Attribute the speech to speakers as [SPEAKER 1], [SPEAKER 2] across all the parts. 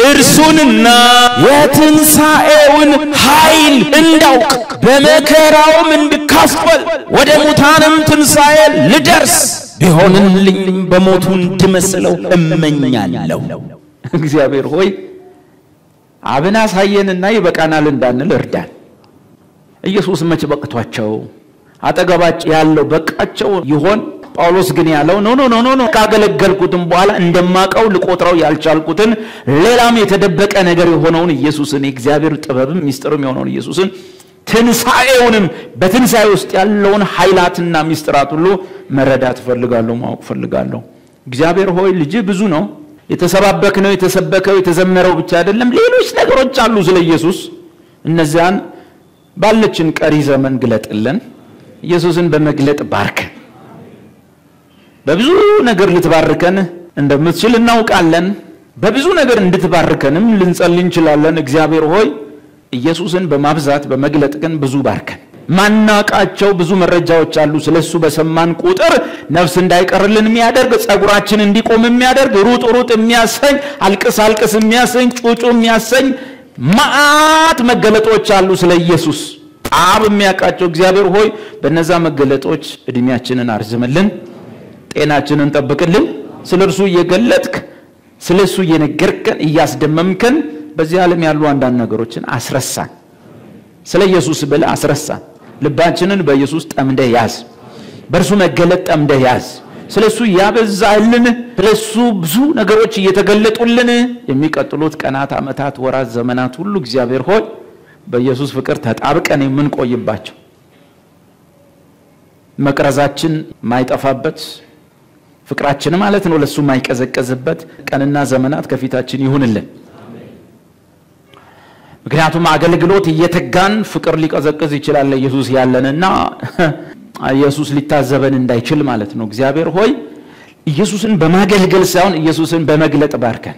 [SPEAKER 1] እርሱንና የትንሣኤውን ኃይል እንዳውቅ በመከራውም እንድካፈል ወደ ሙታንም ትንሣኤ ልደርስ ቢሆንልኝ በሞቱ እንድመስለው እመኛለሁ።
[SPEAKER 2] እግዚአብሔር ሆይ አብን አሳየንና ይበቃናል እንዳንል እርዳን። ኢየሱስ መች በቅቷቸው አጠገባቸው ያለው በቃቸው ይሆን? ጳውሎስ ግን ያለው ኖ ኖ ኖ ኖ ኖ ካገለገልኩትም በኋላ እንደማቀው ልቆጥረው ያልቻልኩትን ሌላም የተደበቀ ነገር የሆነውን ኢየሱስን የእግዚአብሔር ጥበብም ሚስጥርም የሆነውን ኢየሱስን ትንሣኤውንም በትንሣኤ ውስጥ ያለውን ኃይላትና ሚስጥራት ሁሉ መረዳት እፈልጋለሁ፣ ማወቅ እፈልጋለሁ። እግዚአብሔር ሆይ ልጅ ብዙ ነው። የተሰባበክነው የተሰበከው የተዘመረው ብቻ አይደለም፣ ሌሎች ነገሮች አሉ ስለ ኢየሱስ። እነዚያን ባለችን ቀሪ ዘመን ግለጥልን። ኢየሱስን በመግለጥ ባርከን። በብዙ ነገር ልትባርከን እንደምትችል እናውቃለን። በብዙ ነገር እንድትባርከንም ልንጸልይ እንችላለን። እግዚአብሔር ሆይ ኢየሱስን በማብዛት በመግለጥ ግን ብዙ ባርከን። ማናቃቸው ብዙ መረጃዎች አሉ። ስለሱ በሰማን ቁጥር ነፍስ እንዳይቀርልን የሚያደርግ ጸጉራችን እንዲቆም የሚያደርግ ሩጥ ሩጥ የሚያሰኝ አልቅስ አልቅስ የሚያሰኝ ጩጩ የሚያሰኝ መዓት መገለጦች አሉ ስለ ኢየሱስ አብ የሚያውቃቸው። እግዚአብሔር ሆይ በነዛ መገለጦች እድሜያችንን አርዝምልን፣ ጤናችንን ጠብቅልን። ስለ እርሱ እየገለጥክ ስለ እሱ እየነገርከን እያስደመምከን በዚህ ዓለም ያሉ አንዳንድ ነገሮችን አስረሳን። ስለ ኢየሱስ ብለህ አስረሳን። ልባችንን በኢየሱስ ጠምደህ ያዝ። በእርሱ መገለጥ ጠምደህ ያዝ። ስለ እሱ ያበዛልን፣ ስለ እሱ ብዙ ነገሮች እየተገለጡልን የሚቀጥሉት ቀናት፣ ዓመታት፣ ወራት፣ ዘመናት ሁሉ እግዚአብሔር ሆይ በኢየሱስ ፍቅር ተጣብቀን የምንቆይባቸው መቅረዛችን ማይጠፋበት ፍቅራችን ማለት ነው ለእሱ ማይቀዘቀዝበት ቀንና ዘመናት ከፊታችን ይሁንልን። ምክንያቱም አገልግሎት እየተጋን ፍቅር ሊቀዘቅዝ ይችላል ለኢየሱስ ያለንና ኢየሱስ ሊታዘበን እንዳይችል ማለት ነው። እግዚአብሔር ሆይ ኢየሱስን በማገልገል ሳይሆን ኢየሱስን በመግለጥ ባርከን።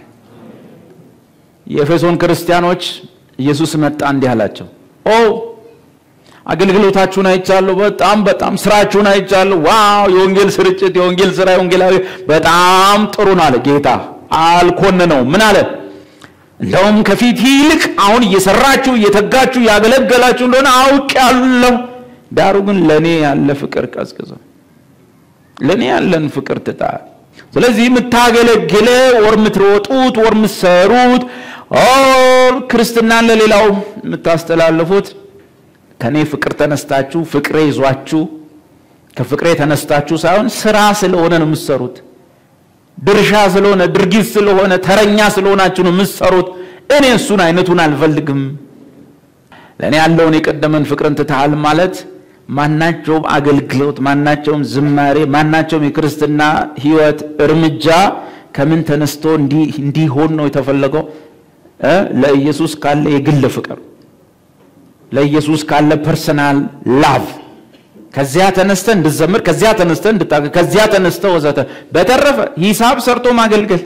[SPEAKER 2] የኤፌሶን ክርስቲያኖች ኢየሱስ መጣ እንዲህ አላቸው፣ ኦ አገልግሎታችሁን አይቻለሁ፣ በጣም በጣም ስራችሁን አይቻለሁ። ዋው የወንጌል ስርጭት፣ የወንጌል ስራ፣ የወንጌላዊ በጣም ጥሩ ነው አለ ጌታ። አልኮንነው ምን አለ? እንደውም ከፊት ይልቅ አሁን እየሰራችሁ እየተጋችሁ ያገለገላችሁ እንደሆነ አውቄአለሁ። ዳሩ ግን ለእኔ ያለ ፍቅር ቀዝቅዘው፣ ለእኔ ያለን ፍቅር ትጣል። ስለዚህ የምታገለግለ ወር የምትሮጡት ወር የምትሰሩት ኦር ክርስትናን ለሌላው የምታስተላልፉት ከእኔ ፍቅር ተነስታችሁ ፍቅሬ ይዟችሁ ከፍቅሬ ተነስታችሁ ሳይሆን ስራ ስለሆነ ነው የምትሰሩት ድርሻ ስለሆነ ድርጊት ስለሆነ ተረኛ ስለሆናችሁ ነው የምትሰሩት። እኔ እሱን አይነቱን አልፈልግም። ለእኔ ያለውን የቀደመን ፍቅርን ትተሃል ማለት ማናቸውም አገልግሎት፣ ማናቸውም ዝማሬ፣ ማናቸውም የክርስትና ሕይወት እርምጃ ከምን ተነስቶ እንዲሆን ነው የተፈለገው? ለኢየሱስ ካለ የግል ፍቅር፣ ለኢየሱስ ካለ ፐርሰናል ላቭ ከዚያ ተነስተ እንድዘምር ከዚያ ተነስተ እንድታገ ከዚያ ተነስተ ወዘተ። በተረፈ ሂሳብ ሰርቶ ማገልገል፣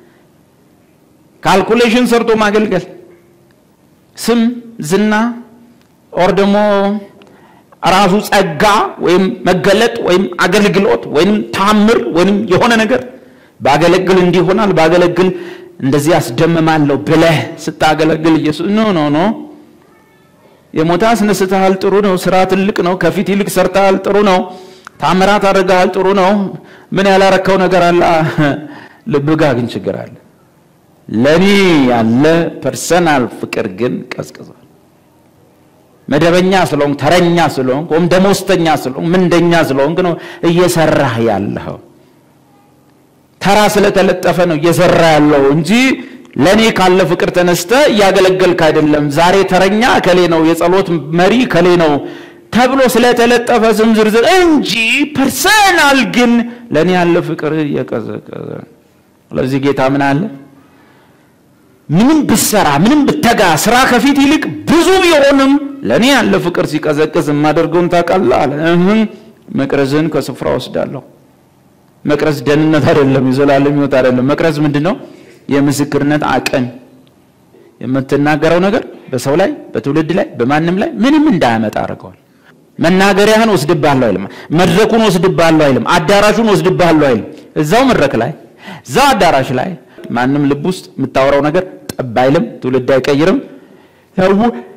[SPEAKER 2] ካልኩሌሽን ሰርቶ ማገልገል፣ ስም ዝና፣ ኦር ደግሞ ራሱ ጸጋ ወይም መገለጥ ወይም አገልግሎት ወይም ታምር ወይም የሆነ ነገር ባገለግል እንዲሆናል ባገለግል እንደዚህ አስደምማለሁ ብለህ ስታገለግል ኢየሱስ ኖ ኖ ኖ የሞተ አስነስተሃል፣ ጥሩ ነው። ስራ ትልቅ ነው። ከፊት ይልቅ ሰርተሃል፣ ጥሩ ነው። ታምራት አድርገሃል፣ ጥሩ ነው። ምን ያላረከው ነገር አለ? ልብ ጋር ግን ችግር አለ። ለእኔ ያለ ፐርሰናል ፍቅር ግን ቀዝቅዟል። መደበኛ ስለሆንክ፣ ተረኛ ስለሆንክ፣ ወይም ደሞዝተኛ ስለሆንክ፣ ምንደኛ ስለሆንክ ነው እየሰራህ ያለኸው። ተራ ስለተለጠፈ ነው እየሰራ ያለው እንጂ ለእኔ ካለ ፍቅር ተነስተ እያገለገልክ አይደለም። ዛሬ ተረኛ ከሌ ነው፣ የጸሎት መሪ ከሌ ነው ተብሎ ስለተለጠፈ ስም ዝርዝር እንጂ ፐርሰናል ግን ለእኔ ያለ ፍቅር እየቀዘቀዘ ስለዚህ ጌታ ምን አለ? ምንም ብሰራ ምንም ብተጋ ስራ ከፊት ይልቅ ብዙ ቢሆንም ለእኔ ያለ ፍቅር ሲቀዘቅዝ የማደርገውን ታውቃለህ አለ። መቅረዝን ከስፍራ ወስዳለሁ። መቅረዝ ደህንነት አይደለም፣ የዘላለም ሕይወት አይደለም። መቅረዝ ምንድን ነው? የምስክርነት አቅም የምትናገረው ነገር በሰው ላይ በትውልድ ላይ በማንም ላይ ምንም እንዳያመጣ አድርገዋል። መናገሪያህን ወስድብሃለሁ አይልም። መድረኩን ወስድብሃለሁ አይልም። አዳራሹን ወስድብሃለሁ አይልም። እዛው መድረክ ላይ እዛው አዳራሽ ላይ ማንም ልብ ውስጥ የምታወራው ነገር ጠብ አይልም፣ ትውልድ አይቀይርም። ሰው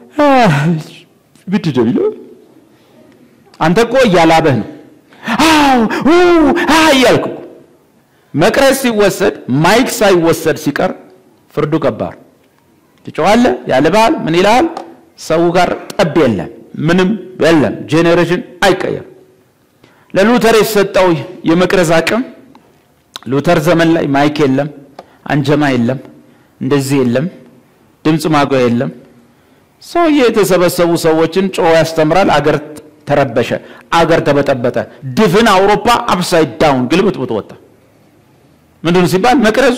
[SPEAKER 2] ብድደ ቢለው አንተ እኮ እያላበህ ነው አዎ እያልኩ መቅረዝ ሲወሰድ ማይክ ሳይወሰድ ሲቀር ፍርዱ ከባድ። ትጮኻለህ፣ ያልብሃል፣ ምን ይልሃል? ሰው ጋር ጠብ የለም፣ ምንም የለም። ጄኔሬሽን አይቀየርም። ለሉተር የተሰጠው የመቅረዝ አቅም ሉተር ዘመን ላይ ማይክ የለም፣ አንጀማ የለም፣ እንደዚህ የለም፣ ድምፅ ማጓያ የለም። ሰውዬ የተሰበሰቡ ሰዎችን ጮሆ ያስተምራል። አገር ተረበሸ፣ አገር ተበጠበጠ። ድፍን አውሮፓ አፕሳይድ ዳውን ግልብጥብጥ ወጣ። ምንድን ሲባል መቅረዙ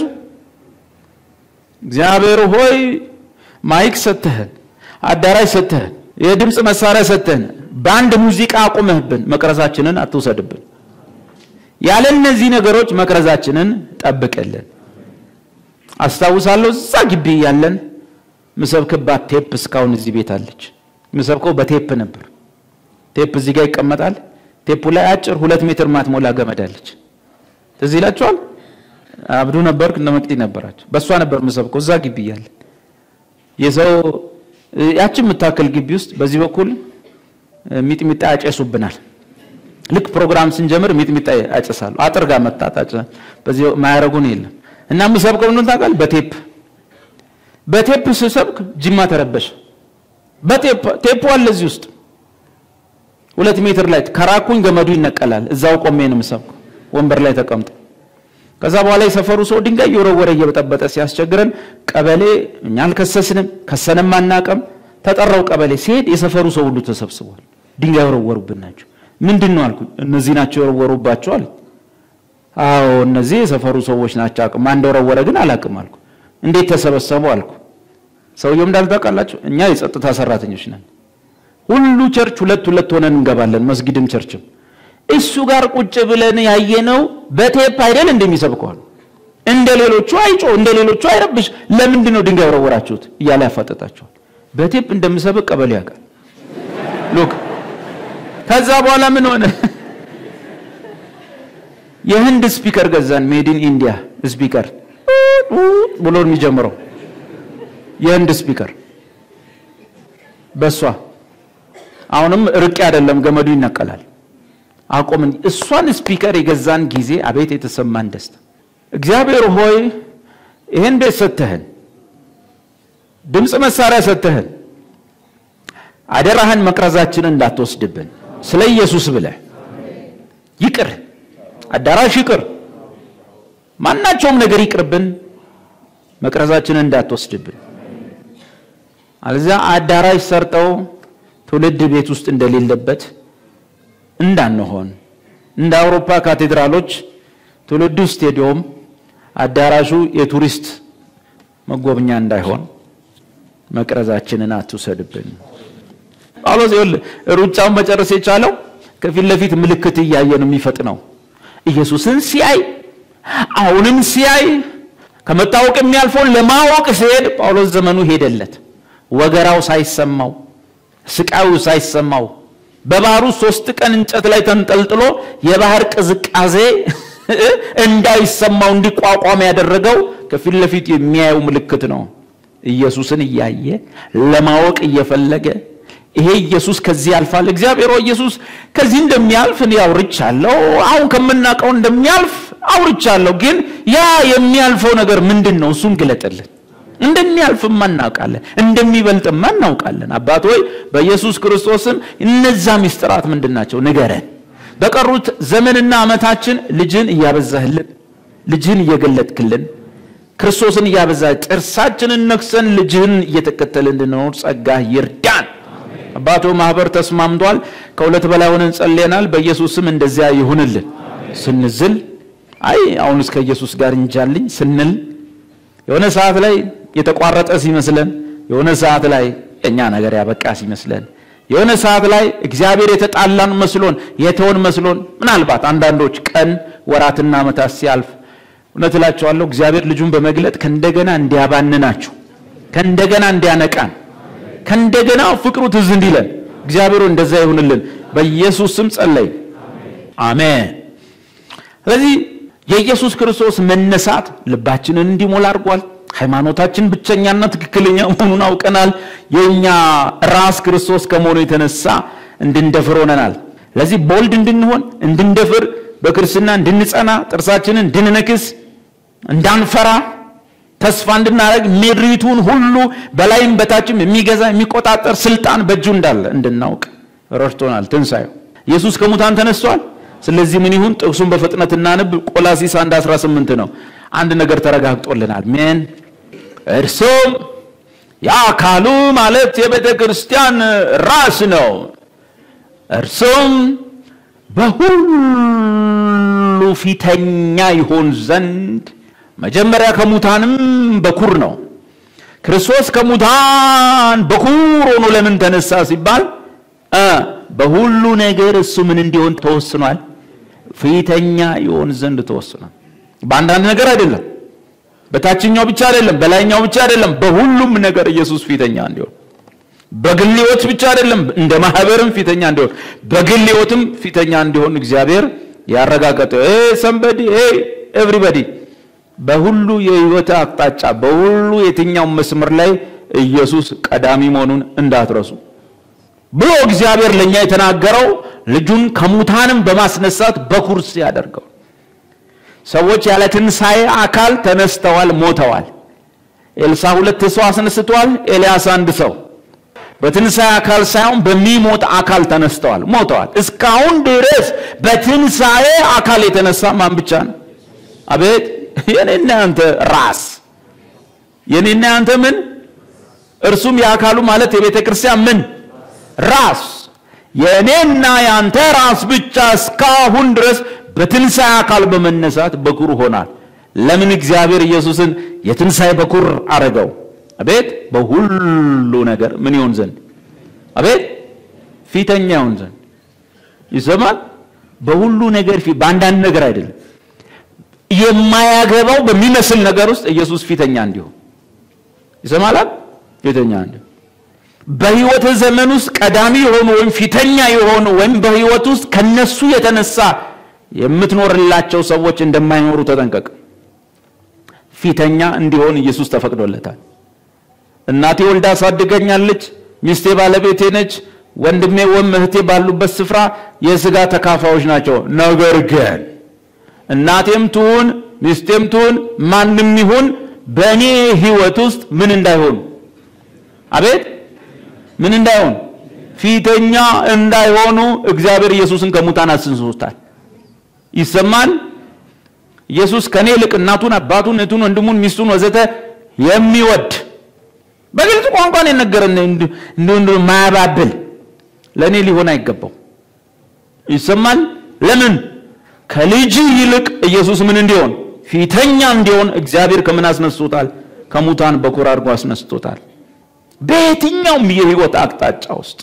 [SPEAKER 2] እግዚአብሔር ሆይ ማይክ ሰተህን፣ አዳራሽ ሰተህን፣ የድምፅ መሳሪያ ሰተህን፣ በአንድ ሙዚቃ አቁመህብን መቅረዛችንን አትውሰድብን። ያለ እነዚህ ነገሮች መቅረዛችንን ጠብቅልን። አስታውሳለሁ እዛ ግቢ ያለን ምሰብክባት ቴፕ እስካሁን እዚህ ቤት አለች። ምሰብከው በቴፕ ነበር። ቴፕ እዚህ ጋር ይቀመጣል። ቴፑ ላይ አጭር ሁለት ሜትር ማትሞላ ገመድ አለች። ትዝ ይላችኋል? አብዱ ነበር እነ መቅዲ ነበራቸው። በእሷ ነበር ምሰብከው እዛ ግቢ እያለን የሰው ያችን የምታክል ግቢ ውስጥ በዚህ በኩል ሚጥሚጣ ያጨሱብናል። ልክ ፕሮግራም ስንጀምር ሚጥሚጣ ያጨሳሉ። አጥር ጋር መጣት በዚህ ማያረጉን የለም እና ምሰብከው ምን ታውቃለህ? በቴፕ በቴፕ ስሰብክ ጅማ ተረበሸ። በቴፕ ቴፑ አለ እዚህ ውስጥ ሁለት ሜትር ላይ ከራኩኝ ገመዱ ይነቀላል። እዛው ቆሜ ነው የምሰብከው ወንበር ላይ ተቀምጦ። ከዛ በኋላ የሰፈሩ ሰው ድንጋይ እየወረወረ እየበጠበጠ ሲያስቸግረን ቀበሌ እኛ አልከሰስንም፣ ከሰንም አናቀም። ተጠራው ቀበሌ ሲሄድ የሰፈሩ ሰው ሁሉ ተሰብስቧል። ድንጋይ የወረወሩብን ናቸው። ምንድን ነው አልኩኝ። እነዚህ ናቸው የወረወሩባቸው አለ። አዎ እነዚህ የሰፈሩ ሰዎች ናቸው። አቅም ማን እንደወረወረ ግን አላቅም አልኩ። እንዴት ተሰበሰቡ አልኩ። ሰውየው እንዳልታውቃላችሁ እኛ የጸጥታ ሰራተኞች ነን። ሁሉ ቸርች ሁለት ሁለት ሆነን እንገባለን፣ መስጊድም ቸርችም። እሱ ጋር ቁጭ ብለን ያየነው በቴፕ አይደል እንደሚሰብከዋል። እንደ ሌሎቹ አይጮ እንደ ሌሎቹ አይረብሽ። ለምንድን ነው ድንጋይ ወረወራችሁት እያለ ያፋጠጣቸዋል። በቴፕ እንደምሰብክ ቀበሌ ያውቃል። ሉክ ከዛ በኋላ ምን ሆነ? የህንድ ስፒከር ገዛን። ሜድን ኢንዲያ ስፒከር ብሎ የሚጀምረው የህንድ ስፒከር በሷ አሁንም ርቄ አይደለም ገመዱ ይነቀላል። አቆምን። እሷን ስፒከር የገዛን ጊዜ አቤት የተሰማን ደስታ! እግዚአብሔር ሆይ ይህን ቤት ሰተህን፣ ድምፅ መሳሪያ ሰተህን፣ አደራህን መቅረዛችንን እንዳትወስድብን ስለ ኢየሱስ ብለህ ይቅር፣ አዳራሽ ይቅር፣ ማናቸውም ነገር ይቅርብን፣ መቅረዛችንን እንዳትወስድብን። አለዚያ አዳራሽ ሰርጠው ትውልድ ቤት ውስጥ እንደሌለበት እንዳንሆን እንደ አውሮፓ ካቴድራሎች ትውልዱ ስቴዲዮም አዳራሹ የቱሪስት መጎብኛ እንዳይሆን መቅረዛችንን አትውሰድብን። ጳውሎስ ይኸውልህ ሩጫውን መጨረስ የቻለው ከፊት ለፊት ምልክት እያየ ነው የሚፈጥነው። ኢየሱስን ሲያይ አሁንም ሲያይ ከመታወቅ የሚያልፈውን ለማወቅ ሲሄድ ጳውሎስ ዘመኑ ሄደለት። ወገራው ሳይሰማው ስቃዩ ሳይሰማው በባህሩ ሶስት ቀን እንጨት ላይ ተንጠልጥሎ የባህር ቅዝቃዜ እንዳይሰማው እንዲቋቋም ያደረገው ከፊት ለፊት የሚያየው ምልክት ነው። ኢየሱስን እያየ ለማወቅ እየፈለገ ይሄ ኢየሱስ ከዚህ ያልፋል። እግዚአብሔር ሆይ ኢየሱስ ከዚህ እንደሚያልፍ እኔ አውርቻለሁ። አሁን ከምናውቀው እንደሚያልፍ አውርቻለሁ። ግን ያ የሚያልፈው ነገር ምንድን ነው? እሱን ግለጥልን። እንደሚያልፍማ እናውቃለን፣ እንደሚበልጥማ እናውቃለን። አባት ሆይ በኢየሱስ ክርስቶስም እነዛ ምስጢራት ምንድን ናቸው? ንገረን። በቀሩት ዘመንና ዓመታችን ልጅን እያበዛህልን፣ ልጅን እየገለጥክልን፣ ክርስቶስን እያበዛ ጥርሳችንን ነክሰን ልጅህን እየተከተልን እንድንኖር ጸጋ ይርዳን። አባቶ ማህበር ተስማምቷል። ከሁለት በላይ ሆነን ጸልየናል። በኢየሱስም እንደዚያ ይሁንልን። ስንዝል አይ አሁንስ ከኢየሱስ ጋር እንጃልኝ ስንል የሆነ ሰዓት ላይ የተቋረጠ ሲመስለን፣ የሆነ ሰዓት ላይ የእኛ ነገር ያበቃ ሲመስለን፣ የሆነ ሰዓት ላይ እግዚአብሔር የተጣላን መስሎን የተወን መስሎን፣ ምናልባት አንዳንዶች ቀን ወራትና ዓመታት ሲያልፍ እውነት እላቸዋለሁ እግዚአብሔር ልጁን በመግለጥ ከእንደገና እንዲያባንናችሁ ከእንደገና እንዲያነቃን ከእንደገና ፍቅሩ ትዝ እንዲለን እግዚአብሔሩ እንደዛ ይሁንልን። በኢየሱስ ስም ጸለይ፣ አሜን። ስለዚህ የኢየሱስ ክርስቶስ መነሳት ልባችንን እንዲሞላ አድርጓል። ሃይማኖታችን ብቸኛና ትክክለኛ መሆኑን አውቀናል። የእኛ ራስ ክርስቶስ ከመሆኑ የተነሳ እንድንደፍር ሆነናል። ለዚህ ቦልድ እንድንሆን እንድንደፍር፣ በክርስትና እንድንጸና፣ ጥርሳችንን እንድንነክስ፣ እንዳንፈራ፣ ተስፋ እንድናደርግ ምድሪቱን ሁሉ በላይም በታችም የሚገዛ የሚቆጣጠር ስልጣን በእጁ እንዳለ እንድናውቅ ረድቶናል። ትንሣኤው ኢየሱስ ከሙታን ተነስቷል። ስለዚህ ምን ይሁን? ጥቅሱን በፍጥነት እናንብ። ቆላሲስ 1 18 ነው። አንድ ነገር ተረጋግጦልናል። ምን? እርሱም የአካሉ ማለት የቤተ ክርስቲያን ራስ ነው። እርሱም በሁሉ ፊተኛ ይሆን ዘንድ መጀመሪያ ከሙታንም በኩር ነው። ክርስቶስ ከሙታን በኩር ሆኖ ለምን ተነሳ ሲባል እ በሁሉ ነገር እሱ ምን እንዲሆን ተወስኗል? ፊተኛ ይሆን ዘንድ ተወስኗል። በአንዳንድ ነገር አይደለም፣ በታችኛው ብቻ አይደለም፣ በላይኛው ብቻ አይደለም፣ በሁሉም ነገር ኢየሱስ ፊተኛ እንዲሆን በግል ሕይወት ብቻ አይደለም፣ እንደ ማህበርም ፊተኛ እንዲሆን በግል ሕይወትም ፊተኛ እንዲሆን እግዚአብሔር ያረጋገጠ ሰንበዲ ኤቭሪበዲ በሁሉ የህይወት አቅጣጫ በሁሉ የትኛው መስመር ላይ ኢየሱስ ቀዳሚ መሆኑን እንዳትረሱ ብሎ እግዚአብሔር ለእኛ የተናገረው ልጁን ከሙታንም በማስነሳት በኩር ሲያደርገው ሰዎች ያለ ትንሣኤ አካል ተነስተዋል፣ ሞተዋል። ኤልሳ ሁለት ሰው አስነስተዋል። ኤልያስ አንድ ሰው በትንሣኤ አካል ሳይሆን በሚሞት አካል ተነስተዋል፣ ሞተዋል። እስካሁን ድረስ በትንሣኤ አካል የተነሳ ማን ብቻ ነው? አቤት የኔና ያንተ ራስ የኔና ያንተ ምን እርሱም የአካሉ ማለት የቤተ ክርስቲያን ምን ራስ የእኔና ያንተ ራስ ብቻ እስካሁን ድረስ በትንሣኤ አካል በመነሳት በኩር ሆናል። ለምን እግዚአብሔር ኢየሱስን የትንሣኤ በኩር አረገው? አቤት በሁሉ ነገር ምን ይሆን ዘንድ አቤት ፊተኛ ይሆን ዘንድ ይሰማል። በሁሉ ነገር ፊት በአንዳንድ ነገር አይደለም የማያገባው በሚመስል ነገር ውስጥ ኢየሱስ ፊተኛ እንዲሆን ይሰማላል። ፊተኛ እንዲሆን በህይወት ዘመን ውስጥ ቀዳሚ የሆኑ ወይም ፊተኛ የሆኑ ወይም በህይወት ውስጥ ከነሱ የተነሳ የምትኖርላቸው ሰዎች እንደማይኖሩ ተጠንቀቅ። ፊተኛ እንዲሆን ኢየሱስ ተፈቅዶለታል። እናቴ ወልዳ አሳድገኛለች፣ ሚስቴ ባለቤቴ ነች፣ ወንድሜ ወይም እህቴ ባሉበት ስፍራ የስጋ ተካፋዮች ናቸው። ነገር ግን እናቴም ትሁን ሚስቴም ትሁን ማንም ይሁን በእኔ ህይወት ውስጥ ምን እንዳይሆኑ አቤት ምን እንዳይሆን ፊተኛ እንዳይሆኑ እግዚአብሔር ኢየሱስን ከሙታን አስነስቶታል። ይሰማል። ኢየሱስ ከኔ ይልቅ እናቱን፣ አባቱን፣ እህቱን፣ ወንድሙን፣ ሚስቱን ወዘተ የሚወድ በግልጽ ቋንቋን የነገረን እንደ ማያባብል ለእኔ ሊሆን አይገባው። ይሰማል። ለምን ከልጅ ይልቅ ኢየሱስ ምን እንዲሆን ፊተኛ እንዲሆን እግዚአብሔር ከምን አስነስቶታል? ከሙታን በኩር አድርጎ አስነስቶታል። በየትኛውም የህይወት አቅጣጫ ውስጥ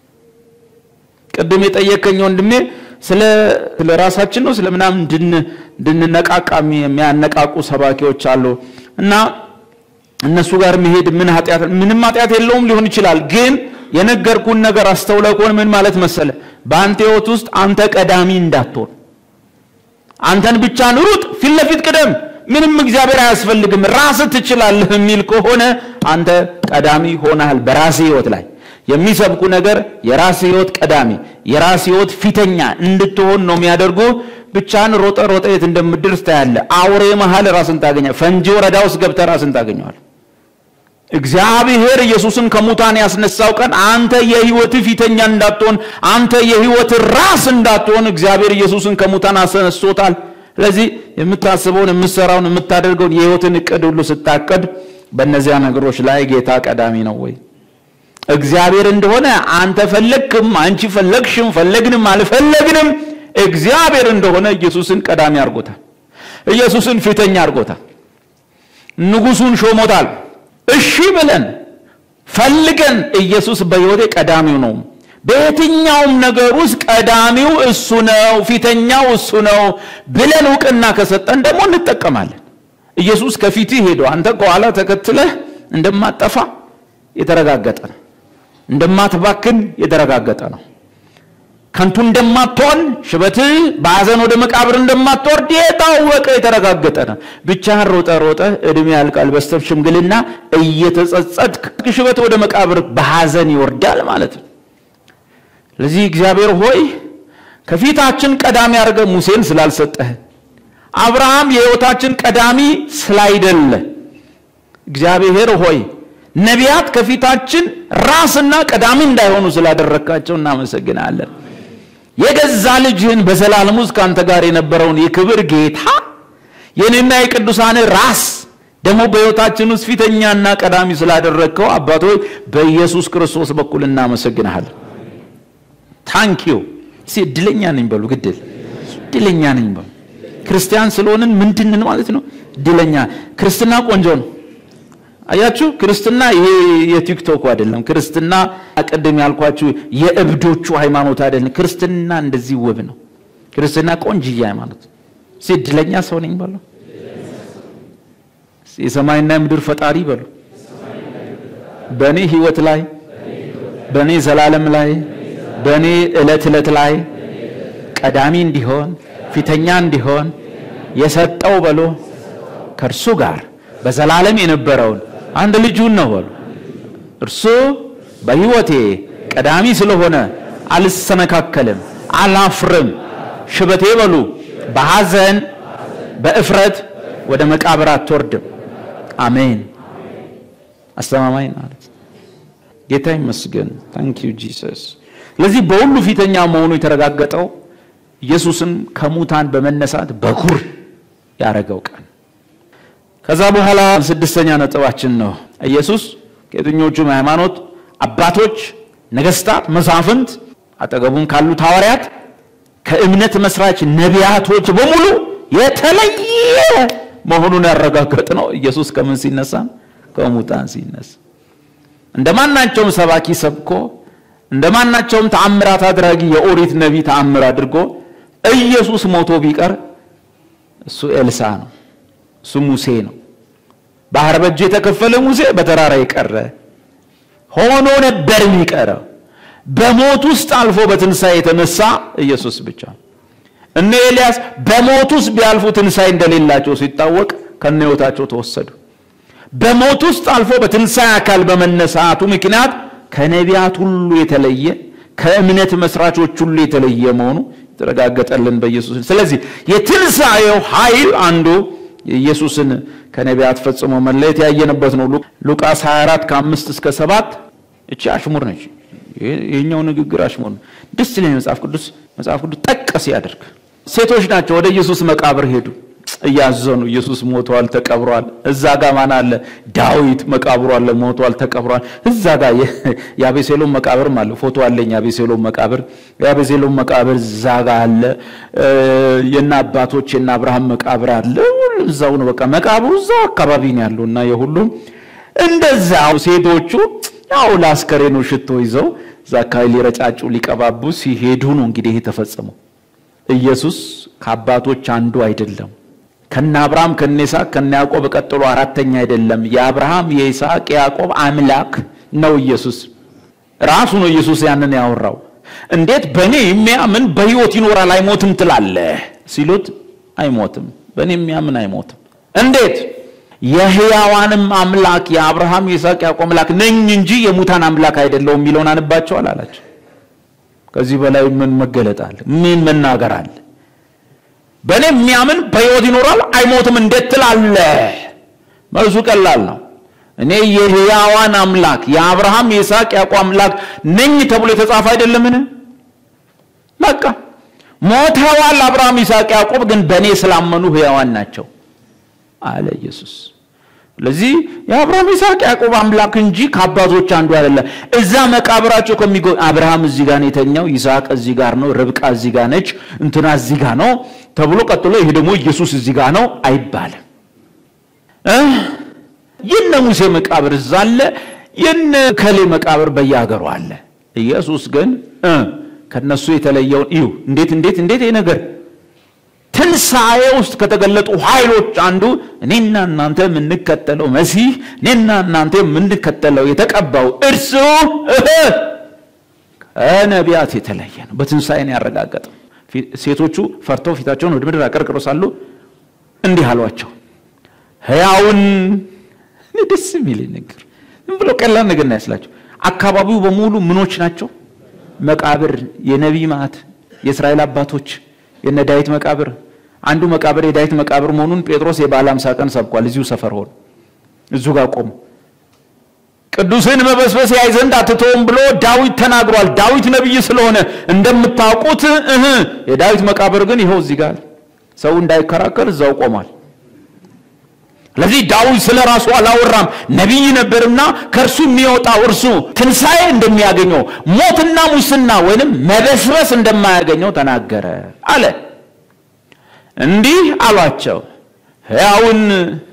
[SPEAKER 2] ቅድም የጠየቀኝ ወንድሜ ስለ ስለ ራሳችን ነው ስለ ምናምን እንድንነቃቃ የሚያነቃቁ ሰባኪዎች አሉ እና እነሱ ጋር መሄድ ምን ኃጢአት ምንም ኃጢአት የለውም ሊሆን ይችላል። ግን የነገርኩን ነገር አስተውለህ ከሆነ ምን ማለት መሰለ በአንተ ህይወት ውስጥ አንተ ቀዳሚ እንዳትሆን አንተን ብቻ ሩጥ፣ ፊት ለፊት ቅደም፣ ምንም እግዚአብሔር አያስፈልግም፣ ራስህ ትችላለህ የሚል ከሆነ አንተ ቀዳሚ ሆነሃል። በራስህ ህይወት ላይ የሚሰብኩ ነገር የራስህ ህይወት ቀዳሚ፣ የራስህ ህይወት ፊተኛ እንድትሆን ነው የሚያደርጉ። ብቻን ሮጠ ሮጠ የት እንደምትደርስ ታያለህ። አውሬ መሀል ራስን ታገኛለህ። ፈንጂ ወረዳ ውስጥ ገብተህ ራስን ታገኘዋለህ። እግዚአብሔር ኢየሱስን ከሙታን ያስነሳው ቀን አንተ የህይወት ፊተኛ እንዳትሆን፣ አንተ የህይወት ራስ እንዳትሆን እግዚአብሔር ኢየሱስን ከሙታን አስነስቶታል። ስለዚህ የምታስበውን፣ የምትሰራውን፣ የምታደርገውን የህይወትን እቅድ ሁሉ ስታቀድ በእነዚያ ነገሮች ላይ ጌታ ቀዳሚ ነው ወይ? እግዚአብሔር እንደሆነ አንተ ፈለግክም፣ አንቺ ፈለግሽም፣ ፈለግንም አልፈለግንም እግዚአብሔር እንደሆነ ኢየሱስን ቀዳሚ አድርጎታል። ኢየሱስን ፊተኛ አድርጎታል። ንጉሱን ሾሞታል። እሺ ብለን ፈልገን ኢየሱስ በህይወቴ ቀዳሚው ነው። በየትኛውም ነገር ውስጥ ቀዳሚው እሱ ነው፣ ፊተኛው እሱ ነው ብለን እውቅና ከሰጠን ደግሞ እንጠቀማለን። ኢየሱስ ከፊትህ ሄዶ አንተ ከኋላ ተከትለህ እንደማጠፋ የተረጋገጠ ነው። እንደማትባክን የተረጋገጠ ነው። ከንቱ እንደማትሆን ሽበትህ በሐዘን ወደ መቃብር እንደማትወርድ የታወቀ የተረጋገጠ ነው። ብቻህን ሮጠ ሮጠ እድሜ ያልቃል በስተብ ሽምግልና እየተጸጸትክ ሽበት ወደ መቃብር በሐዘን ይወርዳል ማለት ነው። ስለዚህ እግዚአብሔር ሆይ ከፊታችን ቀዳሚ አድርገ ሙሴን ስላልሰጠህ አብርሃም የሕይወታችን ቀዳሚ ስላይደለ እግዚአብሔር ሆይ ነቢያት ከፊታችን ራስና ቀዳሚ እንዳይሆኑ ስላደረግካቸው እናመሰግናለን። የገዛ ልጅህን በዘላለም ውስጥ ከአንተ ጋር የነበረውን የክብር ጌታ የኔና የቅዱሳን ራስ ደግሞ በሕይወታችን ውስጥ ፊተኛና ቀዳሚ ስላደረግከው አባቶች በኢየሱስ ክርስቶስ በኩል እናመሰግንሃለን። ታንኪዩ እስቲ እድለኛ ነኝ በሉ። ግድል እድለኛ ነኝ በሉ። ክርስቲያን ስለሆንን ምንድንን ማለት ነው? እድለኛ ክርስትና ቆንጆ ነው። አያችሁ፣ ክርስትና ይሄ የቲክቶኩ አይደለም። ክርስትና ቅድም ያልኳችሁ የእብዶቹ ሃይማኖት አይደለም። ክርስትና እንደዚህ ውብ ነው። ክርስትና ቆንጅዬ ሃይማኖት። እስቲ እድለኛ ሰው ነኝ በሉ። የሰማይና የምድር ፈጣሪ በሉ። በእኔ ህይወት ላይ በእኔ ዘላለም ላይ በእኔ ዕለት ዕለት ላይ ቀዳሚ እንዲሆን ፊተኛ እንዲሆን የሰጠው በሎ ከእርሱ ጋር በዘላለም የነበረውን አንድ ልጁን ነው በሉ። እርሱ በሕይወቴ ቀዳሚ ስለሆነ አልሰነካከልም፣ አላፍርም። ሽበቴ በሉ በሐዘን በእፍረት ወደ መቃብር አትወርድም። አሜን። አስተማማኝ ማለት ጌታ ይመስገን። ታንክ ዩ ጂሰስ። ስለዚህ በሁሉ ፊተኛ መሆኑ የተረጋገጠው ኢየሱስን ከሙታን በመነሳት በኩር ያደረገው ቀን። ከዛ በኋላ ስድስተኛ ነጥባችን ነው። ኢየሱስ ከየትኞቹም ሃይማኖት አባቶች፣ ነገስታት፣ መሳፍንት አጠገቡም ካሉት ሐዋርያት ከእምነት መስራች ነቢያቶች በሙሉ የተለየ መሆኑን ያረጋገጥ ነው። ኢየሱስ ከምን ሲነሳ? ከሙታን ሲነሳ። እንደማናቸውም ሰባኪ ሰብኮ እንደማናቸውም ተአምራት አድራጊ የኦሪት ነቢይ ተአምር አድርጎ ኢየሱስ ሞቶ ቢቀር እሱ ኤልሳ ነው፣ እሱ ሙሴ ነው። ባህር በእጁ የተከፈለ ሙሴ በተራራ የቀረ ሆኖ ነበር የሚቀረው። በሞት ውስጥ አልፎ በትንሣኤ የተነሳ ኢየሱስ ብቻ። እነ ኤልያስ በሞት ውስጥ ቢያልፉ ትንሣኤ እንደሌላቸው ሲታወቅ ከነ ሕይወታቸው ተወሰዱ። በሞት ውስጥ አልፎ በትንሣኤ አካል በመነሳቱ ምክንያት ከነቢያት ሁሉ የተለየ ከእምነት መስራቾች ሁሉ የተለየ መሆኑ የተረጋገጠልን በኢየሱስ። ስለዚህ የትንሣኤው ኃይል አንዱ የኢየሱስን ከነቢያት ፈጽሞ መለየት ያየንበት ነው። ሉቃስ 24 ከአምስት እስከ ሰባት እቺ አሽሙር ነች። ይህኛው ንግግር አሽሙር ነው። ደስ ይለኝ መጽሐፍ ቅዱስ መጽሐፍ ቅዱስ ጠቀስ ያደርግ ሴቶች ናቸው ወደ ኢየሱስ መቃብር ሄዱ እያዘኑ ኢየሱስ ሞቷል፣ ተቀብሯል። እዛ ጋር ማን አለ? ዳዊት መቃብሩ አለ፣ ሞቷል፣ ተቀብሯል። እዛ ጋር የአቤሴሎም መቃብርም አለ። ፎቶ አለኝ፣ የአቤሴሎም መቃብር የአቤሴሎም መቃብር እዛ ጋር አለ። የእነ አባቶች የእነ አብርሃም መቃብር አለ። እዛው ነው፣ በቃ መቃብሩ እዛው አካባቢ ነው ያለው እና የሁሉም እንደዛው ሴቶቹ ያው ለአስከሬኑ ሽቶ ይዘው እዛ አካባቢ ሊረጫጩ ሊቀባቡ ሲሄዱ ነው እንግዲህ ይሄ ተፈጸመው። ኢየሱስ ከአባቶች አንዱ አይደለም። ከነ አብርሃም ከነ ይስሐቅ ከነ ያዕቆብ ቀጥሎ አራተኛ አይደለም። የአብርሃም የይስሐቅ የያዕቆብ አምላክ ነው ኢየሱስ ራሱ ነው። ኢየሱስ ያንን ያወራው እንዴት በእኔ የሚያምን በሕይወት ይኖራል አይሞትም ትላለህ ሲሉት፣ አይሞትም በእኔ የሚያምን አይሞትም። እንዴት የሕያዋንም አምላክ የአብርሃም የይስሐቅ ያዕቆብ አምላክ ነኝ እንጂ የሙታን አምላክ አይደለሁም የሚለውን አንባቸዋል አላቸው። ከዚህ በላይ ምን መገለጥ አለ? ምን መናገር አለ? በእኔ የሚያምን በሕይወት ይኖራል አይሞትም እንዴት ትላለህ? መልሱ ቀላል ነው። እኔ የሕያዋን አምላክ የአብርሃም የይስሐቅ ያዕቆብ አምላክ ነኝ ተብሎ የተጻፈ አይደለምን? በቃ ሞተዋል። አብርሃም፣ ይስሐቅ፣ ያዕቆብ ግን በእኔ ስላመኑ ሕያዋን ናቸው አለ ኢየሱስ። ስለዚህ የአብርሃም ይስሐቅ ያዕቆብ አምላክ እንጂ ከአባቶች አንዱ አይደለም። እዛ መቃብራቸው ከሚጎ አብርሃም እዚህ ጋር ነው የተኛው፣ ይስሐቅ እዚህ ጋር ነው፣ ርብቃ እዚህ ጋር ነች፣ እንትና እዚህ ጋር ነው ተብሎ ቀጥሎ ይሄ ደግሞ ኢየሱስ እዚህ ጋር ነው አይባልም። የነ ሙሴ መቃብር እዛ አለ፣ የነ ከሌ መቃብር በየሀገሩ አለ። ኢየሱስ ግን ከነሱ የተለየውን እዩ። እንዴት እንዴት እንዴት ይሄ ነገር ትንሣኤ ውስጥ ከተገለጡ ኃይሎች አንዱ እኔና እናንተ የምንከተለው መሲህ እኔና እናንተ የምንከተለው የተቀባው እርሱ ነቢያት የተለየ ነው። በትንሣኤን ያረጋገጠ ሴቶቹ ፈርተው ፊታቸውን ወደ ምድር አቀርቅረው ሳሉ እንዲህ አሏቸው፣ ሕያውን ደስ የሚል ነገር ዝም ብሎ ቀላል ነገር ነው ያስላቸው። አካባቢው በሙሉ ምኖች ናቸው? መቃብር፣ የነቢይ ማዕት፣ የእስራኤል አባቶች የነ ዳዊት መቃብር። አንዱ መቃብር የዳዊት መቃብር መሆኑን ጴጥሮስ የበዓለ ሃምሳ ቀን ሰብኳል። እዚሁ ሰፈር ሆኖ እዙ ጋር ቆሙ። ቅዱስን መበስበስ ያይ ዘንድ አትተውም ብሎ ዳዊት ተናግሯል። ዳዊት ነቢይ ስለሆነ እንደምታውቁት እህ የዳዊት መቃብር ግን ይኸው እዚህ ጋር ሰው እንዳይከራከር እዛው ቆሟል። ስለዚህ ዳዊት ስለ ራሱ አላወራም፣ ነቢይ ነበርና ከእርሱ የሚወጣው እርሱ ትንሣኤ እንደሚያገኘው ሞትና ሙስና ወይንም መበስበስ እንደማያገኘው ተናገረ አለ። እንዲህ አሏቸው፣ ሕያውን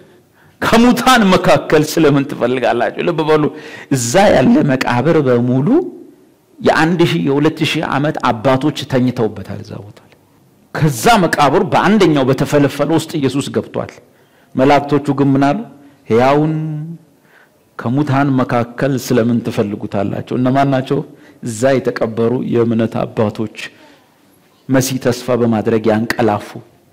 [SPEAKER 2] ከሙታን መካከል ስለምን ትፈልጋላችሁ? ልብ በሉ። እዛ ያለ መቃብር በሙሉ የአንድ ሺህ የሁለት ሺህ ዓመት አባቶች ተኝተውበታል እዛ ቦታ ላይ። ከዛ መቃብር በአንደኛው በተፈለፈለ ውስጥ ኢየሱስ ገብቷል። መላእክቶቹ ግን ምን አሉ? ሕያውን ከሙታን መካከል ስለምን ትፈልጉታላቸው? እነማን ናቸው? እዛ የተቀበሩ የእምነት አባቶች መሲህ ተስፋ በማድረግ ያንቀላፉ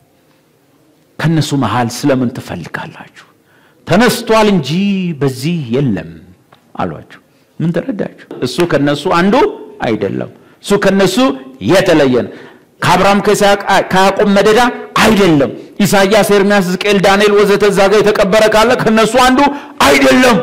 [SPEAKER 2] ከነሱ መሃል ስለምን ትፈልጋላችሁ? ተነስቷል እንጂ በዚህ የለም አሏቸው። ምን ተረዳችሁ? እሱ ከነሱ አንዱ አይደለም። እሱ ከነሱ የተለየ ነው። ከአብርሃም ከያዕቆብ መደዳ አይደለም። ኢሳይያስ፣ ኤርምያስ፣ ሕዝቅኤል፣ ዳንኤል ወዘተ እዛ ጋር የተቀበረ ካለ ከነሱ አንዱ አይደለም።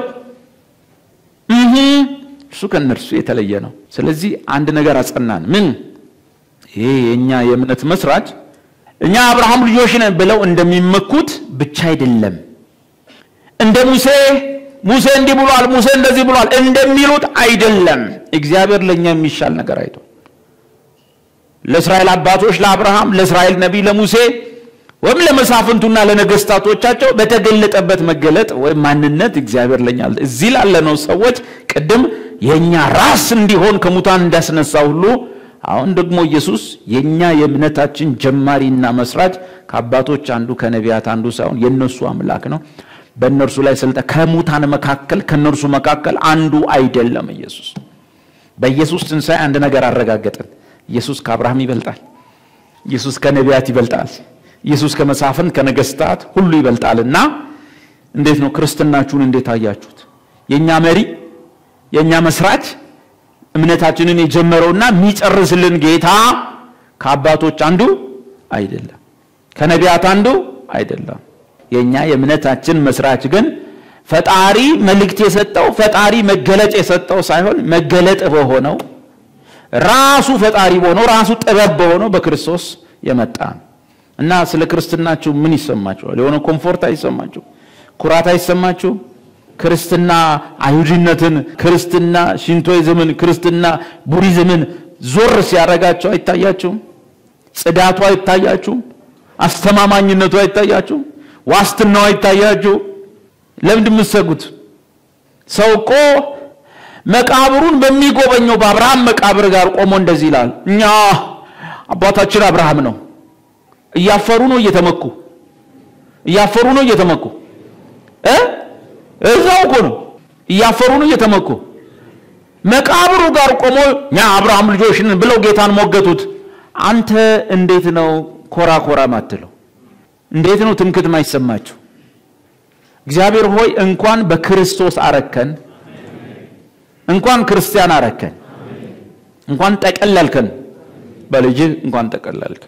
[SPEAKER 2] እህ እሱ ከነርሱ የተለየ ነው። ስለዚህ አንድ ነገር አጸናን። ምን? ይሄ የእኛ የእምነት መስራች እኛ አብርሃም ልጆች ነን ብለው እንደሚመኩት ብቻ አይደለም። እንደ ሙሴ ሙሴ እንዲህ ብሏል፣ ሙሴ እንደዚህ ብሏል እንደሚሉት አይደለም። እግዚአብሔር ለእኛ የሚሻል ነገር አይቶ ለእስራኤል አባቶች ለአብርሃም፣ ለእስራኤል ነቢይ ለሙሴ ወይም ለመሳፍንቱና ለነገስታቶቻቸው በተገለጠበት መገለጥ ወይም ማንነት እግዚአብሔር ለኛ እዚህ ላለነው ሰዎች ቅድም የእኛ ራስ እንዲሆን ከሙታን እንዳስነሳ ሁሉ አሁን ደግሞ ኢየሱስ የእኛ የእምነታችን ጀማሪና መስራች ከአባቶች አንዱ ከነቢያት አንዱ ሳይሆን የእነሱ አምላክ ነው። በእነርሱ ላይ ስልጣን ከሙታን መካከል ከእነርሱ መካከል አንዱ አይደለም። ኢየሱስ በኢየሱስ ትንሣኤ አንድ ነገር አረጋገጥን። ኢየሱስ ከአብርሃም ይበልጣል። ኢየሱስ ከነቢያት ይበልጣል። ኢየሱስ ከመሳፍንት ከነገስታት ሁሉ ይበልጣልና እንዴት ነው ክርስትናችሁን እንዴት አያችሁት? የእኛ መሪ የእኛ መስራች እምነታችንን የጀመረውና የሚጨርስልን ጌታ ከአባቶች አንዱ አይደለም፣ ከነቢያት አንዱ አይደለም። የእኛ የእምነታችን መስራች ግን ፈጣሪ መልእክት የሰጠው ፈጣሪ መገለጥ የሰጠው ሳይሆን መገለጥ በሆነው ራሱ ፈጣሪ በሆነው ራሱ ጥበብ በሆነው በክርስቶስ የመጣ ነው እና ስለ ክርስትናችሁ ምን ይሰማችኋል? የሆነ ኮምፎርት አይሰማችሁ? ኩራት አይሰማችሁ? ክርስትና አይሁድነትን፣ ክርስትና ሽንቶይዝምን፣ ክርስትና ቡዲዝምን ዞር ሲያደርጋቸው አይታያችሁም? ጽዳቱ አይታያችሁም? አስተማማኝነቱ አይታያችሁም? ዋስትናው አይታያችሁ? ለምንድን የምትሰጉት? ሰው እኮ መቃብሩን በሚጎበኘው በአብርሃም መቃብር ጋር ቆሞ እንደዚህ ይላል፣ እኛ አባታችን አብርሃም ነው። እያፈሩ ነው እየተመኩ እያፈሩ ነው እየተመኩ እ እዛው እኮ ነው እያፈሩ ነው እየተመኩ መቃብሩ ጋር ቆሞ እኛ አብርሃም ልጆች ነን ብለው ጌታን ሞገቱት። አንተ እንዴት ነው ኮራ ኮራ ማትለው? እንዴት ነው ትምክት ማይሰማችሁ? እግዚአብሔር ሆይ እንኳን በክርስቶስ አረከን፣ እንኳን ክርስቲያን አረከን፣ እንኳን ጠቀለልከን፣ በልጅህ እንኳን ጠቀለልከን።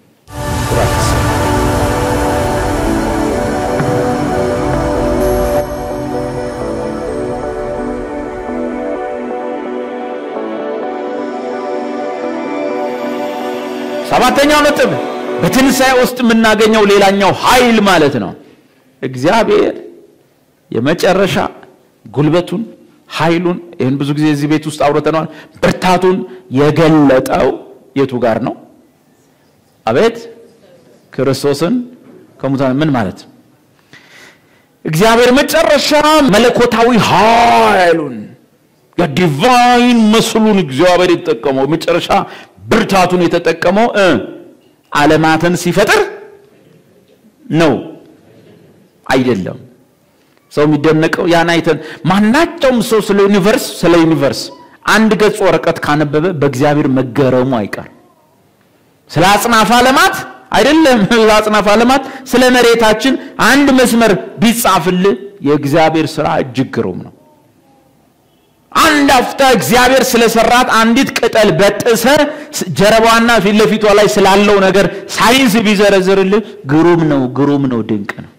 [SPEAKER 2] ሰባተኛው ነጥብ በትንሣኤ ውስጥ የምናገኘው ሌላኛው ኃይል ማለት ነው። እግዚአብሔር የመጨረሻ ጉልበቱን ኃይሉን፣ ይህን ብዙ ጊዜ እዚህ ቤት ውስጥ አውርተነዋል። ብርታቱን የገለጠው የቱ ጋር ነው? አቤት ክርስቶስን ከሙታን ምን ማለት ነው? እግዚአብሔር መጨረሻ መለኮታዊ ኃይሉን የዲቫይን መስሉን እግዚአብሔር የተጠቀመው መጨረሻ ብርታቱን የተጠቀመው እ ዓለማትን ሲፈጥር ነው አይደለም። ሰው የሚደነቀው ያን አይተን ማናቸውም ሰው ስለ ዩኒቨርስ ስለ ዩኒቨርስ አንድ ገጽ ወረቀት ካነበበ በእግዚአብሔር መገረሙ አይቀር። ስለ አጽናፈ ዓለማት አይደለም፣ ስለ አጽናፈ ዓለማት ስለ መሬታችን አንድ መስመር ቢጻፍልህ የእግዚአብሔር ስራ እጅግ ግሩም ነው። አንድ አፍታ እግዚአብሔር ስለሰራት አንዲት ቅጠል በጥሰ ጀርባዋና ፊት ለፊቷ ላይ ስላለው ነገር ሳይንስ ቢዘረዝርልህ ግሩም ነው፣ ግሩም ነው፣ ድንቅ ነው።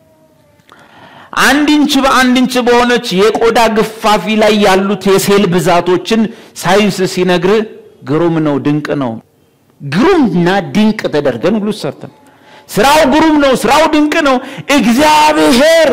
[SPEAKER 2] አንድ ኢንች በአንድ ኢንች በሆነች የቆዳ ግፋፊ ላይ ያሉት የሴል ብዛቶችን ሳይንስ ሲነግር ግሩም ነው፣ ድንቅ ነው። ግሩምና ድንቅ ተደርገን ሁሉ ሰርተን ስራው ግሩም ነው፣ ስራው ድንቅ ነው። እግዚአብሔር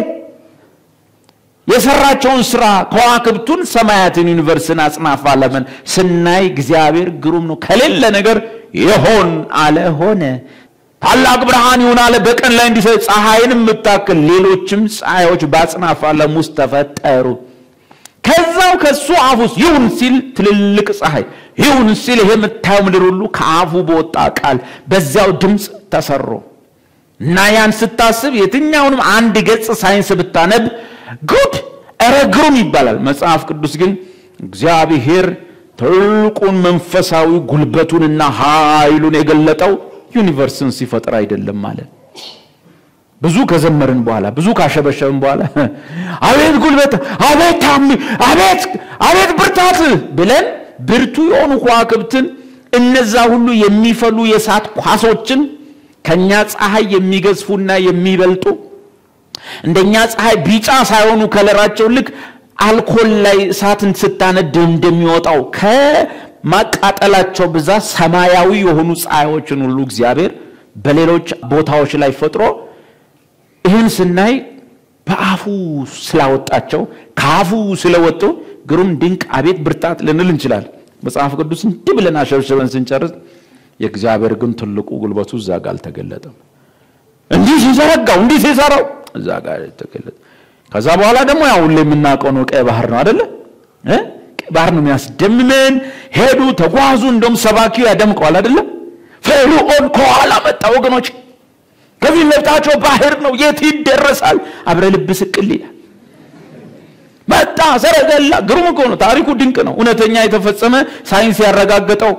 [SPEAKER 2] የሰራቸውን ስራ ከዋክብቱን፣ ሰማያትን፣ ዩኒቨርስን፣ አጽናፈ ዓለምን ስናይ እግዚአብሔር ግሩም ነው። ከሌለ ነገር የሆን አለ ሆነ። ታላቅ ብርሃን ይሁን አለ በቀን ላይ እንዲሰጥ ፀሐይን የምታክል ሌሎችም ፀሐዮች በአጽናፈ ዓለም ውስጥ ተፈጠሩ። ከዛው ከሱ አፍ ውስጥ ይሁን ሲል ትልልቅ ፀሐይ ይሁን ሲል ይሄ የምታየው ምድር ሁሉ ከአፉ በወጣ ቃል በዚያው ድምፅ ተሰሩ እና ያን ስታስብ የትኛውንም አንድ ገጽ ሳይንስ ብታነብ ጉድ ኧረ ግሩም ይባላል። መጽሐፍ ቅዱስ ግን እግዚአብሔር ትልቁን መንፈሳዊ ጉልበቱንና ኃይሉን የገለጠው ዩኒቨርስን ሲፈጥር አይደለም ማለት ብዙ ከዘመርን በኋላ ብዙ ካሸበሸብን በኋላ አቤት ጉልበት፣ አቤት ታሚ፣ አቤት አቤት ብርታት ብለን ብርቱ የሆኑ ከዋክብትን እነዛ ሁሉ የሚፈሉ የእሳት ኳሶችን ከኛ ፀሐይ የሚገዝፉና የሚበልጡ እንደኛ ፀሐይ ቢጫ ሳይሆኑ ከለራቸው ልክ አልኮል ላይ እሳትን ስታነድ እንደሚወጣው ከማቃጠላቸው ብዛት ሰማያዊ የሆኑ ፀሐዮችን ሁሉ እግዚአብሔር በሌሎች ቦታዎች ላይ ፈጥሮ ይህን ስናይ በአፉ ስላወጣቸው ከአፉ ስለወጡ ግሩም ድንቅ አቤት ብርታት ልንል እንችላለን። መጽሐፍ ቅዱስ እንዲህ ብለን አሸብሸበን ስንጨርስ የእግዚአብሔር ግን ትልቁ ጉልበቱ እዛ ጋር አልተገለጠም። እንዲህ ሲዘረጋው እንዲህ ሲሰራው እዛ ጋር ተገለጠ። ከዛ በኋላ ደግሞ ያው ሁሌ የምናውቀው ነው፣ ቀይ ባህር ነው አይደለ? ቀይ ባህር ነው የሚያስደምመን። ሄዱ፣ ተጓዙ። እንደውም ሰባኪው ያደምቀዋል አይደለ? ፈርዖን ከኋላ መጣ ወገኖች፣ ከፊት ለፊታቸው ባህር ነው፣ የት ይደረሳል? አብረ ልብ ስቅል ይላል። መጣ ሰረገላ። ግሩም እኮ ነው፣ ታሪኩ ድንቅ ነው። እውነተኛ የተፈጸመ ሳይንስ ያረጋገጠው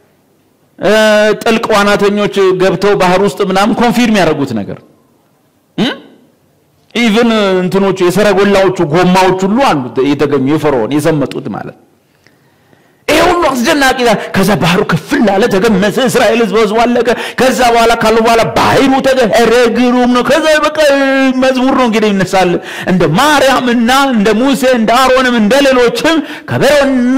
[SPEAKER 2] ጥልቅ ዋናተኞች ገብተው ባህር ውስጥ ምናምን ኮንፊርም ያደረጉት ነገር ኢቭን እንትኖቹ የሰረጎላዎቹ ጎማዎች ሁሉ አሉ የተገኙ የፈርዖን የዘመጡት ማለት ይሄ ሁሉ አስደናቂ ከዛ ባህሩ ክፍል አለ ተገመሰ እስራኤል ህዝብ ህዝቡ አለቀ ከዛ በኋላ ካሉ በኋላ ባህሩ ተገረ ግሩም ነው ከዛ በቃ መዝሙር ነው እንግዲህ ይነሳል እንደ ማርያምና እንደ ሙሴ እንደ አሮንም እንደ ሌሎችም ከበሮና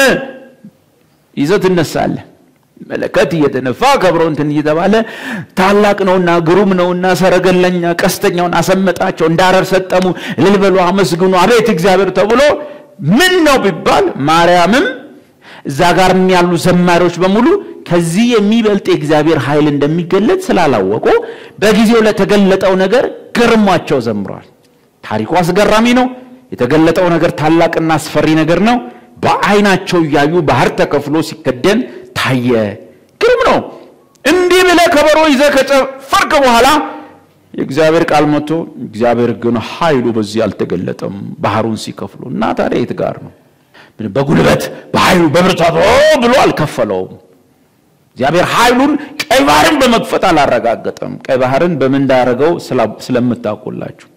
[SPEAKER 2] ይዘት ትነሳለ መለከት እየተነፋ ከብሮ እንትን እየተባለ ታላቅ ነውና ግሩም ነውና ሰረገለኛ ቀስተኛውን አሰመጣቸው እንዳረር ሰጠሙ እልል በሉ አመስግኑ አቤት እግዚአብሔር ተብሎ ምን ነው ቢባል ማርያምም እዛ ጋር ያሉ ዘማሪዎች በሙሉ ከዚህ የሚበልጥ የእግዚአብሔር ኃይል እንደሚገለጥ ስላላወቁ በጊዜው ለተገለጠው ነገር ገርሟቸው ዘምረዋል። ታሪኩ አስገራሚ ነው። የተገለጠው ነገር ታላቅና አስፈሪ ነገር ነው። በአይናቸው እያዩ ባህር ተከፍሎ ሲከደን ታየ። ግሩም ነው። እንዲህ ብለህ ከበሮ ይዘህ ከጨፈርክ በኋላ የእግዚአብሔር ቃል መጥቶ እግዚአብሔር ግን ኃይሉ በዚህ አልተገለጠም ባህሩን ሲከፍሉ እና ታዲያ የት ጋር ነው? በጉልበት በኃይሉ በብርታቱ ብሎ አልከፈለውም። እግዚአብሔር ኃይሉን ቀይ ባህርን በመክፈት አላረጋገጠም። ቀይ ባህርን በምን እንዳደረገው ስለምታውቁላችሁ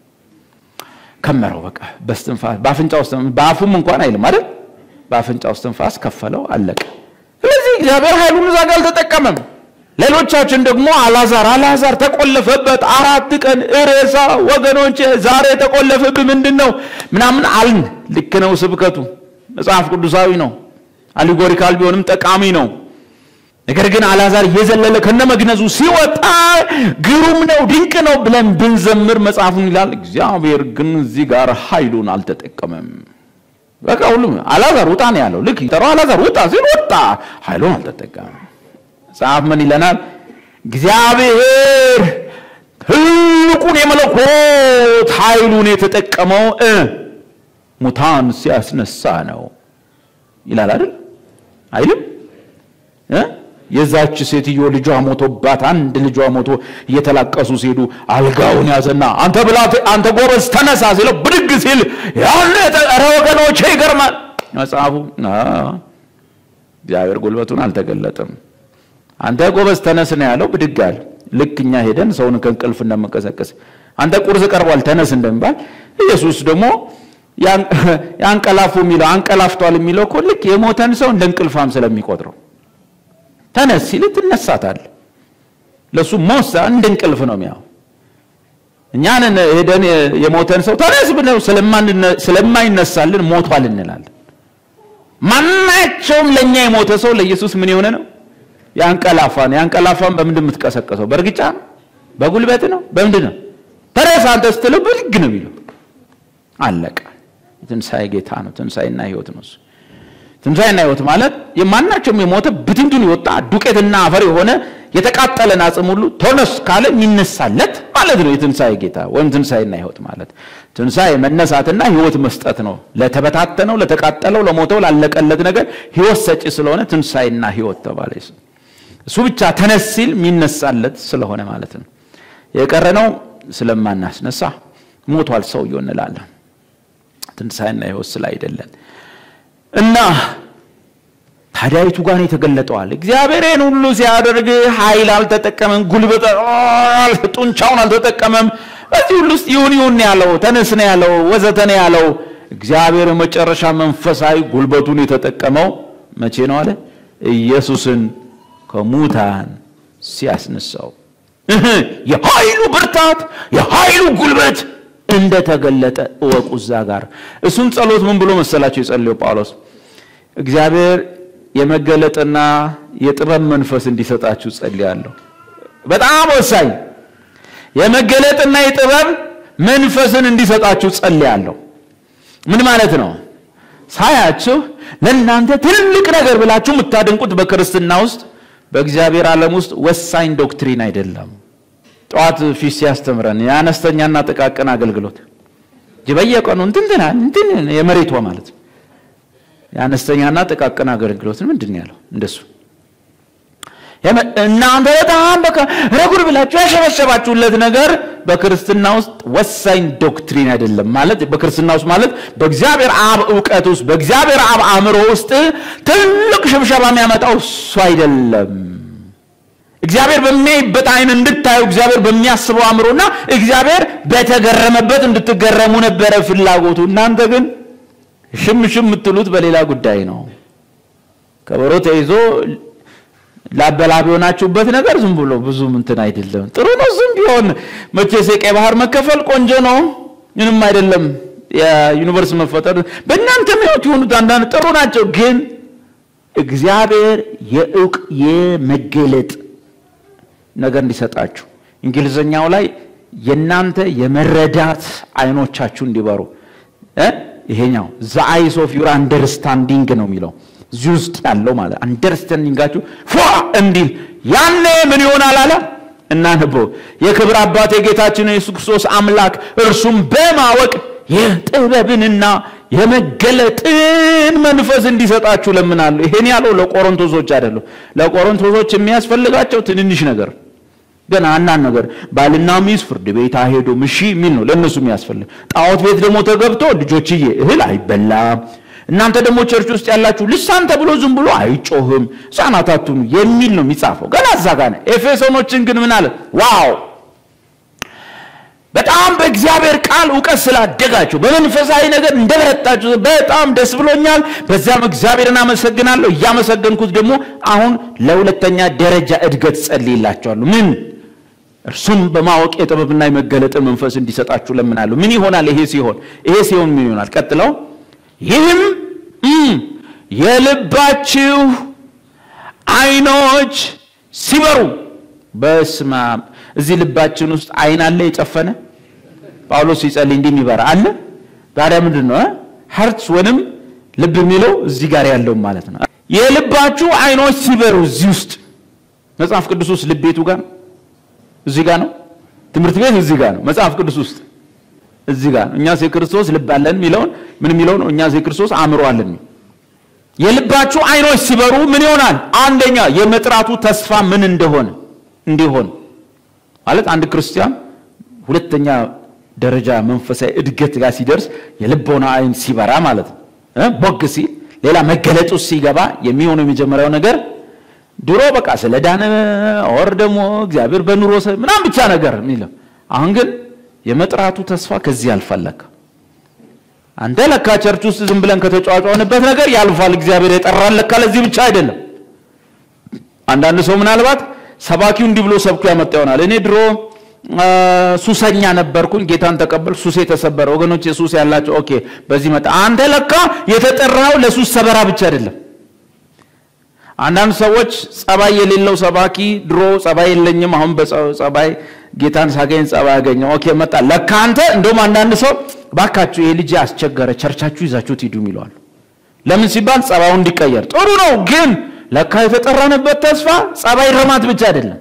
[SPEAKER 2] ከመረው። በቃ በስትንፋስ በአፍንጫ ውስጥ በአፉም እንኳን አይልም አይደል? በአፍንጫ ውስጥ ትንፋስ ከፈለው፣ አለቀ። ስለዚህ እግዚአብሔር ኃይሉን እዛ ጋር አልተጠቀመም። ሌሎቻችን ደግሞ አላዛር አላዛር ተቆለፈበት አራት ቀን እሬሳ ወገኖች ዛሬ የተቆለፈብህ ምንድን ነው ምናምን አልን። ልክ ነው ስብከቱ መጽሐፍ ቅዱሳዊ ነው። አሊጎሪካል ቢሆንም ጠቃሚ ነው። ነገር ግን አላዛር እየዘለለ ከነመግነዙ ሲወጣ ግሩም ነው ድንቅ ነው ብለን ብንዘምር መጽሐፉን ይላል። እግዚአብሔር ግን እዚህ ጋር ኃይሉን አልተጠቀመም። በቃ ሁሉም አላዛር ውጣ ነው ያለው። ልክ ጠራው አላዛር ውጣ ሲል ወጣ፣ ኃይሉን አልተጠቀመም። መጽሐፍ ምን ይለናል? እግዚአብሔር ትልቁን የመለኮት ኃይሉን የተጠቀመው ሙታን ሲያስነሳ ነው ይላል አይደል? አይልም? የዛች ሴትዮ ልጇ ሞቶባት አንድ ልጇ ሞቶ እየተላቀሱ ሲሄዱ አልጋውን ያዘና አንተ ብላት አንተ ጎበዝ ተነሳ ሲለው ብድግ ሲል ያን ኧረ ወገኖቼ ይገርማል። መጽሐፉ እግዚአብሔር ጉልበቱን አልተገለጠም። አንተ ጎበዝ ተነስ ነው ያለው። ብድግ አለ። ልክ እኛ ሄደን ሰውን ከእንቅልፍ እንደመቀሰቀስ አንተ ቁርስ ቀርቧል ተነስ እንደሚባል ኢየሱስ ደግሞ ያንቀላፉ የሚለው አንቀላፍቷል የሚለው እኮ ልክ የሞተን ሰው እንደ እንቅልፋም ስለሚቆጥረው ተነስ ሲል ትነሳታል። ለሱ ሞሳ እንደ እንቅልፍ ነው የሚያው እኛን ሄደን የሞተን ሰው ተነስ ብለው ስለማይነሳልን ሞቷል እንላለን። ማናቸውም ለእኛ የሞተ ሰው ለኢየሱስ ምን የሆነ ነው? ያንቀላፋ ነው። ያንቀላፋን በምንድን የምትቀሰቀሰው? በእርግጫ ነው? በጉልበት ነው? በምንድን ነው? ተነሳ አንተ ስትለው ብድግ ነው የሚለው። አለቀ። የትንሣኤ ጌታ ነው። ትንሣኤና ሕይወት ነው እሱ። ትንሣኤና ሕይወት ማለት የማናቸውም የሞተ ብትንቱን የወጣ ዱቄትና አፈር የሆነ የተቃጠለን አጽም ሁሉ ተነስ ካለ የሚነሳለት ማለት ነው። የትንሣኤ ጌታ ወይም ትንሣኤና ሕይወት ማለት ትንሣኤ መነሳትና ሕይወት መስጠት ነው። ለተበታተነው፣ ለተቃጠለው፣ ለሞተው፣ ላለቀለት ነገር ሕይወት ሰጪ ስለሆነ ትንሣኤና ሕይወት ተባለ። እሱ ብቻ ተነስ ሲል የሚነሳለት ስለሆነ ማለት ነው። የቀረነው ስለማናስነሳ ሞቷል ሰውየው እንላለን። ትንሣኤና ሕይወት ስለ አይደለን እና ታዲያይቱ ጋር የተገለጠዋል። እግዚአብሔርን ሁሉ ሲያደርግ ኃይል አልተጠቀመም፣ ጉልበት ጡንቻውን አልተጠቀመም። በዚህ ሁሉ ውስጥ ይሁን ይሁን ያለው ተነስ ነው ያለው ወዘተ ነው ያለው። እግዚአብሔር መጨረሻ መንፈሳዊ ጉልበቱን የተጠቀመው መቼ ነው አለ? ኢየሱስን ከሙታን ሲያስነሳው የኃይሉ ብርታት የኃይሉ ጉልበት እንደተገለጠ እወቁ። እዛ ጋር እሱን ጸሎት ምን ብሎ መሰላቸው የጸለየው ጳውሎስ እግዚአብሔር የመገለጥና የጥበብ መንፈስ እንዲሰጣችሁ ጸልያለሁ። በጣም ወሳኝ የመገለጥና የጥበብ መንፈስን እንዲሰጣችሁ ጸልያለሁ። ምን ማለት ነው? ሳያችሁ ለእናንተ ትልቅ ነገር ብላችሁ የምታደንቁት በክርስትና ውስጥ በእግዚአብሔር ዓለም ውስጥ ወሳኝ ዶክትሪን አይደለም። ጠዋት ፊት ሲያስተምረን የአነስተኛና ጥቃቅን አገልግሎት በየቀኑ እንትንትና እንትን የመሬቷ ማለት ነው የአነስተኛና ጥቃቅን አገልግሎት ምንድን ነው ያለው? እንደሱ እናንተ በጣም በቃ ረጉድ ብላችሁ ያሸበሸባችሁለት ነገር በክርስትና ውስጥ ወሳኝ ዶክትሪን አይደለም። ማለት በክርስትና ውስጥ ማለት በእግዚአብሔር አብ እውቀት ውስጥ በእግዚአብሔር አብ አእምሮ ውስጥ ትልቅ ሽብሸባ የሚያመጣው እሱ አይደለም። እግዚአብሔር በሚያይበት አይን እንድታዩ እግዚአብሔር በሚያስበው አእምሮና እግዚአብሔር በተገረመበት እንድትገረሙ ነበረ ፍላጎቱ። እናንተ ግን ሽም ሽም የምትሉት በሌላ ጉዳይ ነው። ከበሮ ተይዞ ላበላብ የሆናችሁበት ነገር ዝም ብሎ ብዙ እንትን አይደለም። ጥሩ ነው ዝም ቢሆን መቼስ የቀይ ባህር መከፈል ቆንጆ ነው፣ ምንም አይደለም። የዩኒቨርስ መፈጠር በእናንተ ሕይወት የሆኑት አንዳንድ ጥሩ ናቸው። ግን እግዚአብሔር የእውቅ የመገለጥ ነገር እንዲሰጣችሁ እንግሊዝኛው ላይ የእናንተ የመረዳት አይኖቻችሁ እንዲበሩ ይሄኛው ዘ አይስ ኦፍ ዩር አንደርስታንዲንግ ነው የሚለው እዚህ ውስጥ ያለው ማለት አንደርስታንዲንጋችሁ ፏ እንዲል ያኔ ምን ይሆናል አለ እናንበው የክብር አባት የጌታችን የኢየሱስ ክርስቶስ አምላክ እርሱም በማወቅ የጥበብንና የመገለጥን መንፈስ እንዲሰጣችሁ ለምናለሁ። ይሄን ያለው ለቆሮንቶሶች አይደለም። ለቆሮንቶሶች የሚያስፈልጋቸው ትንንሽ ነገር ገና አናን ነገር ባልና ሚስት ፍርድ ቤት አይሄዱም እሺ የሚል ነው ለእነሱ የሚያስፈልግ። ጣዖት ቤት ደግሞ ተገብቶ ልጆችዬ እህል አይበላም፣ እናንተ ደግሞ ቸርች ውስጥ ያላችሁ ልሳን ተብሎ ዝም ብሎ አይጮህም፣ ሕፃናት አትሁኑ የሚል ነው የሚጻፈው። ገና እዛ ጋር ነው። ኤፌሶኖችን ግን ምን አለ? ዋው በጣም በእግዚአብሔር ቃል እውቀት ስላደጋችሁ በመንፈሳዊ ነገር እንደበረታችሁ በጣም ደስ ብሎኛል። በዚያም እግዚአብሔርን አመሰግናለሁ። እያመሰገንኩት ደግሞ አሁን ለሁለተኛ ደረጃ እድገት ጸልይላችኋለሁ። ምን እርሱም በማወቅ የጥበብና የመገለጥን መንፈስ እንዲሰጣችሁ ለምናለሁ። ምን ይሆናል? ይሄ ሲሆን ይሄ ሲሆን ምን ይሆናል? ቀጥለው ይህም የልባችሁ አይኖች ሲበሩ በስመ አብ እዚህ ልባችን ውስጥ አይን አለ የጨፈነ ጳውሎስ ሲጸልይ እንዲህ የሚበራ አለ። ታዲያ ምንድን ነው ሀርትስ ወይንም ልብ የሚለው እዚህ ጋር ያለው ማለት ነው። የልባችሁ አይኖች ሲበሩ እዚህ ውስጥ መጽሐፍ ቅዱስ ውስጥ ልብ ቤቱ ጋር ነው፣ እዚህ ጋር ነው። ትምህርት ቤት እዚህ ጋር ነው። መጽሐፍ ቅዱስ ውስጥ እዚህ ጋር ነው። እኛስ የክርስቶስ ልብ አለን የሚለውን ምን የሚለው ነው? እኛስ የክርስቶስ አእምሮ አለን። የልባችሁ አይኖች ሲበሩ ምን ይሆናል? አንደኛ የመጥራቱ ተስፋ ምን እንደሆነ እንዲሆን ማለት አንድ ክርስቲያን ሁለተኛ ደረጃ መንፈሳዊ እድገት ጋር ሲደርስ የልቦና አይን ሲበራ ማለት ነው። ቦግ ሲል ሌላ መገለጥ ውስጥ ሲገባ የሚሆነው የመጀመሪያው ነገር ድሮ በቃ ስለ ዳነ ኦር ደግሞ እግዚአብሔር በኑሮ ምናምን ብቻ ነገር የሚለው አሁን ግን የመጥራቱ ተስፋ ከዚህ ያልፋለካ አንተ ለካ ቸርች ውስጥ ዝም ብለን ከተጫዋጫንበት ነገር ያልፋል። እግዚአብሔር የጠራን ለካ ለዚህ ብቻ አይደለም። አንዳንድ ሰው ምናልባት ሰባኪው እንዲህ ብሎ ሰብኮ ያመጣ ይሆናል። እኔ ድሮ ሱሰኛ ነበርኩኝ፣ ጌታን ተቀበል፣ ሱሴ ተሰበረ። ወገኖች ሱስ ያላቸው ኦኬ፣ በዚህ መጣ። አንተ ለካ የተጠራው ለሱስ ሰበራ ብቻ አይደለም። አንዳንድ ሰዎች ጸባይ የሌለው ሰባኪ ድሮ ጸባይ የለኝም፣ አሁን በጸባይ ጌታን ሳገኝ ጸባይ ያገኘው ኦኬ መጣ። ለካ አንተ እንደውም አንዳንድ ሰው ባካችሁ ይሄ ልጅ አስቸገረ፣ ቸርቻችሁ ይዛችሁት ሂዱ ይለዋል። ለምን ሲባል ጸባዩ እንዲቀየር። ጥሩ ነው፣ ግን ለካ የተጠራንበት ተስፋ ጸባይ ረማት ብቻ አይደለም።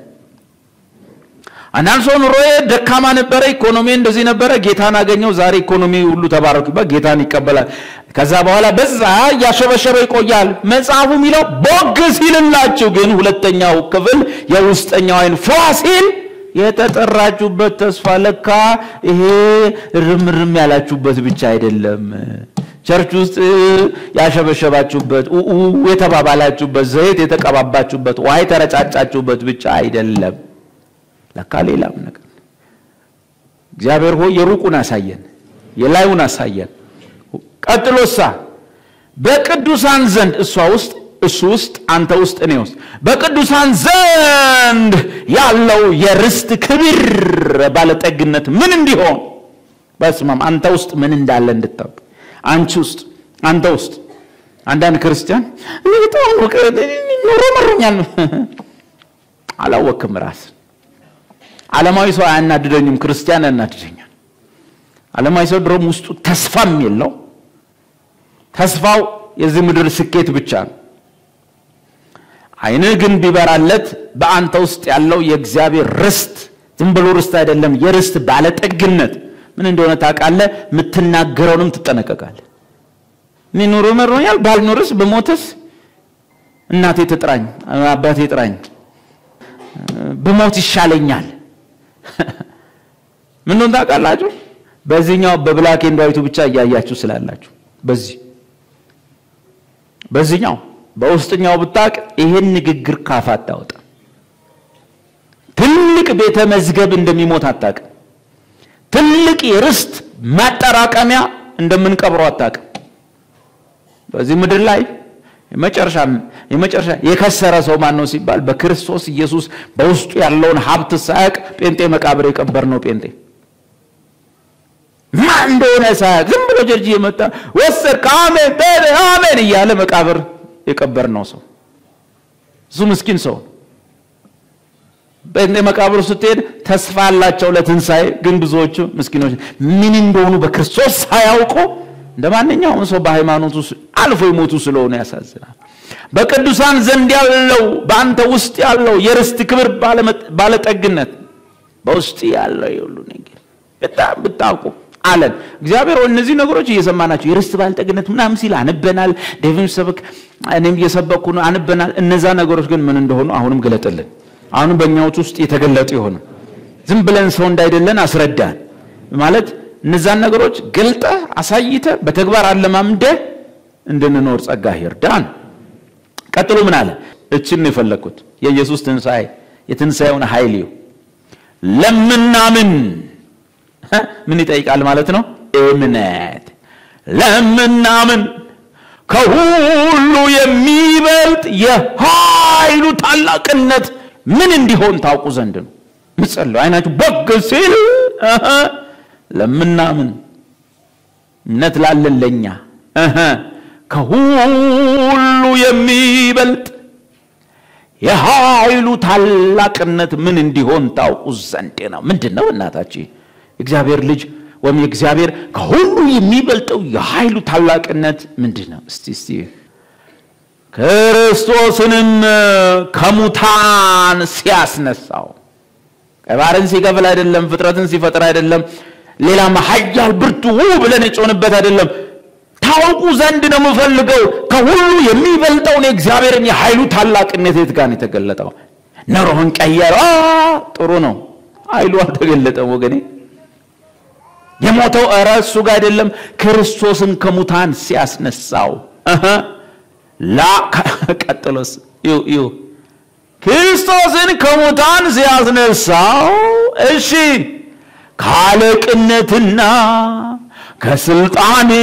[SPEAKER 2] አንዳንድ ሰው ኑሮዬ ደካማ ነበረ፣ ኢኮኖሚ እንደዚህ ነበረ፣ ጌታን አገኘው፣ ዛሬ ኢኮኖሚ ሁሉ ተባረኩበት፣ ጌታን ይቀበላል። ከዛ በኋላ በዛ እያሸበሸበ ይቆያል። መጽሐፉ የሚለው ቦግ ሲልላችሁ ግን ሁለተኛው ክፍል የውስጠኛው አይን ፏ ሲል የተጠራችሁበት ተስፋ ለካ ይሄ ርምርም ያላችሁበት ብቻ አይደለም። ቸርች ውስጥ ያሸበሸባችሁበት የተባባላችሁበት ዘይት የተቀባባችሁበት ውሃ የተረጫጫችሁበት ብቻ አይደለም። ለካ ሌላም ነገር እግዚአብሔር ሆይ የሩቁን አሳየን፣ የላዩን አሳየን። ቀጥሎሳ በቅዱሳን ዘንድ እሷ ውስጥ እሱ ውስጥ አንተ ውስጥ እኔ ውስጥ በቅዱሳን ዘንድ ያለው የርስት ክብር ባለጠግነት ምን እንዲሆን በስማም አንተ ውስጥ ምን እንዳለ እንድታውቅ አንቺ ውስጥ አንተ ውስጥ አንዳንድ ክርስቲያን እኔ በጣም ኑሮ መሮኛል አላወክም ራስን ዓለማዊ ሰው አያናድደኝም ክርስቲያን ያናድደኛል ዓለማዊ ሰው ድሮም ውስጡ ተስፋም የለው ተስፋው የዚህ ምድር ስኬት ብቻ ነው አይንህ ግን ቢበራለት በአንተ ውስጥ ያለው የእግዚአብሔር ርስት ዝም ብሎ ርስት አይደለም፣ የርስት ባለጠግነት ምን እንደሆነ ታውቃለህ። የምትናገረውንም ትጠነቀቃለህ። እኔ ኑሮ መሮኛል፣ ባልኖርስ ብሞትስ፣ እናቴ ትጥራኝ፣ አባቴ ጥራኝ፣ ብሞት ይሻለኛል። ምን እንደሆነ ታውቃላችሁ? በዚህኛው በብላክ ኤንድ ዋይቱ ብቻ እያያችሁ ስላላችሁ በዚህ በዚህኛው በውስጥኛው ብታቅ ይሄን ንግግር ካፍ አታወጣ። ትልቅ ቤተ መዝገብ እንደሚሞት አታቅ። ትልቅ የርስት ማጠራቀሚያ እንደምንቀብረው አታቅ። በዚህ ምድር ላይ የመጨረሻ የመጨረሻ የከሰረ ሰው ማን ነው ሲባል በክርስቶስ ኢየሱስ በውስጡ ያለውን ሀብት ሳያቅ ጴንጤ መቃብር የቀበር ነው ጴንጤ ማን እንደሆነ ሳያቅ ዝም ብሎ ጀርጅ የመጣ ወሰድክ አሜን አሜን እያለ መቃብር የቀበር ነው ሰው እሱ ምስኪን ሰው በእንደ መቃብሩ ስትሄድ ተስፋ አላቸው ለትንሣኤ ግን ብዙዎቹ ምስኪኖች ምን እንደሆኑ በክርስቶስ ሳያውቁ እንደ ማንኛውም ሰው በሃይማኖቱ አልፎ የሞቱ ስለሆነ ያሳዝናል በቅዱሳን ዘንድ ያለው በአንተ ውስጥ ያለው የርስት ክብር ባለጠግነት በውስጥ ያለው የሁሉ ነገር በጣም ብታውቁ አለን እግዚአብሔር እነዚህ ነገሮች እየሰማናቸው የርስት ባለጠግነት ምናምን ሲል አንበናል ዴቪን ሰበክ እኔም እየሰበኩ ነው አንበናል እነዛ ነገሮች ግን ምን እንደሆኑ አሁንም ገለጥልን አሁንም በእኛዎች ውስጥ የተገለጡ የሆኑ ዝም ብለን ሰው እንዳይደለን አስረዳን ማለት እነዛን ነገሮች ገልጠ አሳይተ በተግባር አለማምደ እንድንኖር ጸጋ ይርዳን ቀጥሎ ምን አለ እችን ነው የፈለግኩት የኢየሱስ ትንሣኤ የትንሣኤውን ኃይል ለምናምን ምን ይጠይቃል ማለት ነው እምነት ለምናምን ከሁሉ የሚበልጥ የኃይሉ ታላቅነት ምን እንዲሆን ታውቁ ዘንድ ነው ምጸለው አይናችሁ በግ ሲል ለምናምን እምነት ላለን ለኛ ከሁሉ የሚበልጥ የኃይሉ ታላቅነት ምን እንዲሆን ታውቁ ዘንድ ነው ምንድን ነው እናታችን የእግዚአብሔር ልጅ ወይም የእግዚአብሔር ከሁሉ የሚበልጠው የኃይሉ ታላቅነት ምንድን ነው እስቲ እስቲ ክርስቶስንም ከሙታን ሲያስነሳው ቀባርን ሲከፍል አይደለም ፍጥረትን ሲፈጥር አይደለም ሌላም ሀያል ብርቱ ብለን የጮንበት አይደለም ታውቁ ዘንድ ነው የምፈልገው ከሁሉ የሚበልጠውን የእግዚአብሔርን የኃይሉ ታላቅነት የት ጋር የተገለጠው ኑሮህን ቀየረ ጥሩ ነው ኃይሉ አልተገለጠም ወገኔ የሞተው እረ እሱ ጋር አይደለም ክርስቶስን ከሙታን ሲያስነሳው ላ ቀጥሎስ ይሁ ይሁ ክርስቶስን ከሙታን ሲያስነሳው እሺ ከአለቅነትና ከስልጣን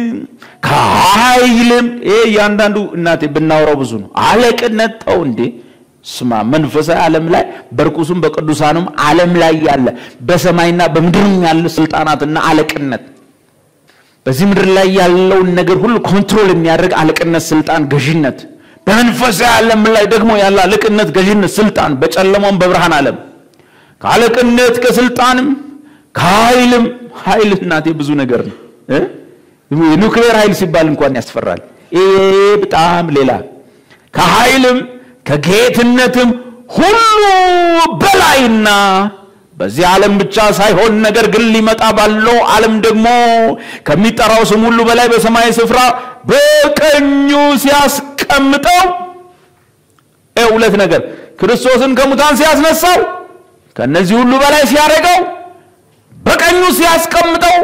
[SPEAKER 2] ከኃይልም ይሄ እያንዳንዱ እናቴ ብናወራው ብዙ ነው። አለቅነት ተው እንዴ ስማ፣ መንፈሳዊ ዓለም ላይ በርኩሱም በቅዱሳኑም ዓለም ላይ ያለ በሰማይና በምድርም ያለ ስልጣናትና አለቅነት በዚህ ምድር ላይ ያለውን ነገር ሁሉ ኮንትሮል የሚያደርግ አለቅነት፣ ስልጣን፣ ገዥነት በመንፈሳዊ ዓለም ላይ ደግሞ ያለ አለቅነት፣ ገዥነት፣ ስልጣን በጨለማውም በብርሃን ዓለም ከአለቅነት ከስልጣንም ከኃይልም ኃይል እናቴ ብዙ ነገር ነው እ የኒውክሌር ኃይል ሲባል እንኳን ያስፈራል። ይሄ በጣም ሌላ ከኃይልም ከጌትነትም ሁሉ በላይና በዚህ ዓለም ብቻ ሳይሆን ነገር ግን ሊመጣ ባለው ዓለም ደግሞ ከሚጠራው ስም ሁሉ በላይ በሰማይ ስፍራ በቀኙ ሲያስቀምጠው ሁለት ነገር ክርስቶስን ከሙታን ሲያስነሳው ከነዚህ ሁሉ በላይ ሲያደርገው በቀኙ ሲያስቀምጠው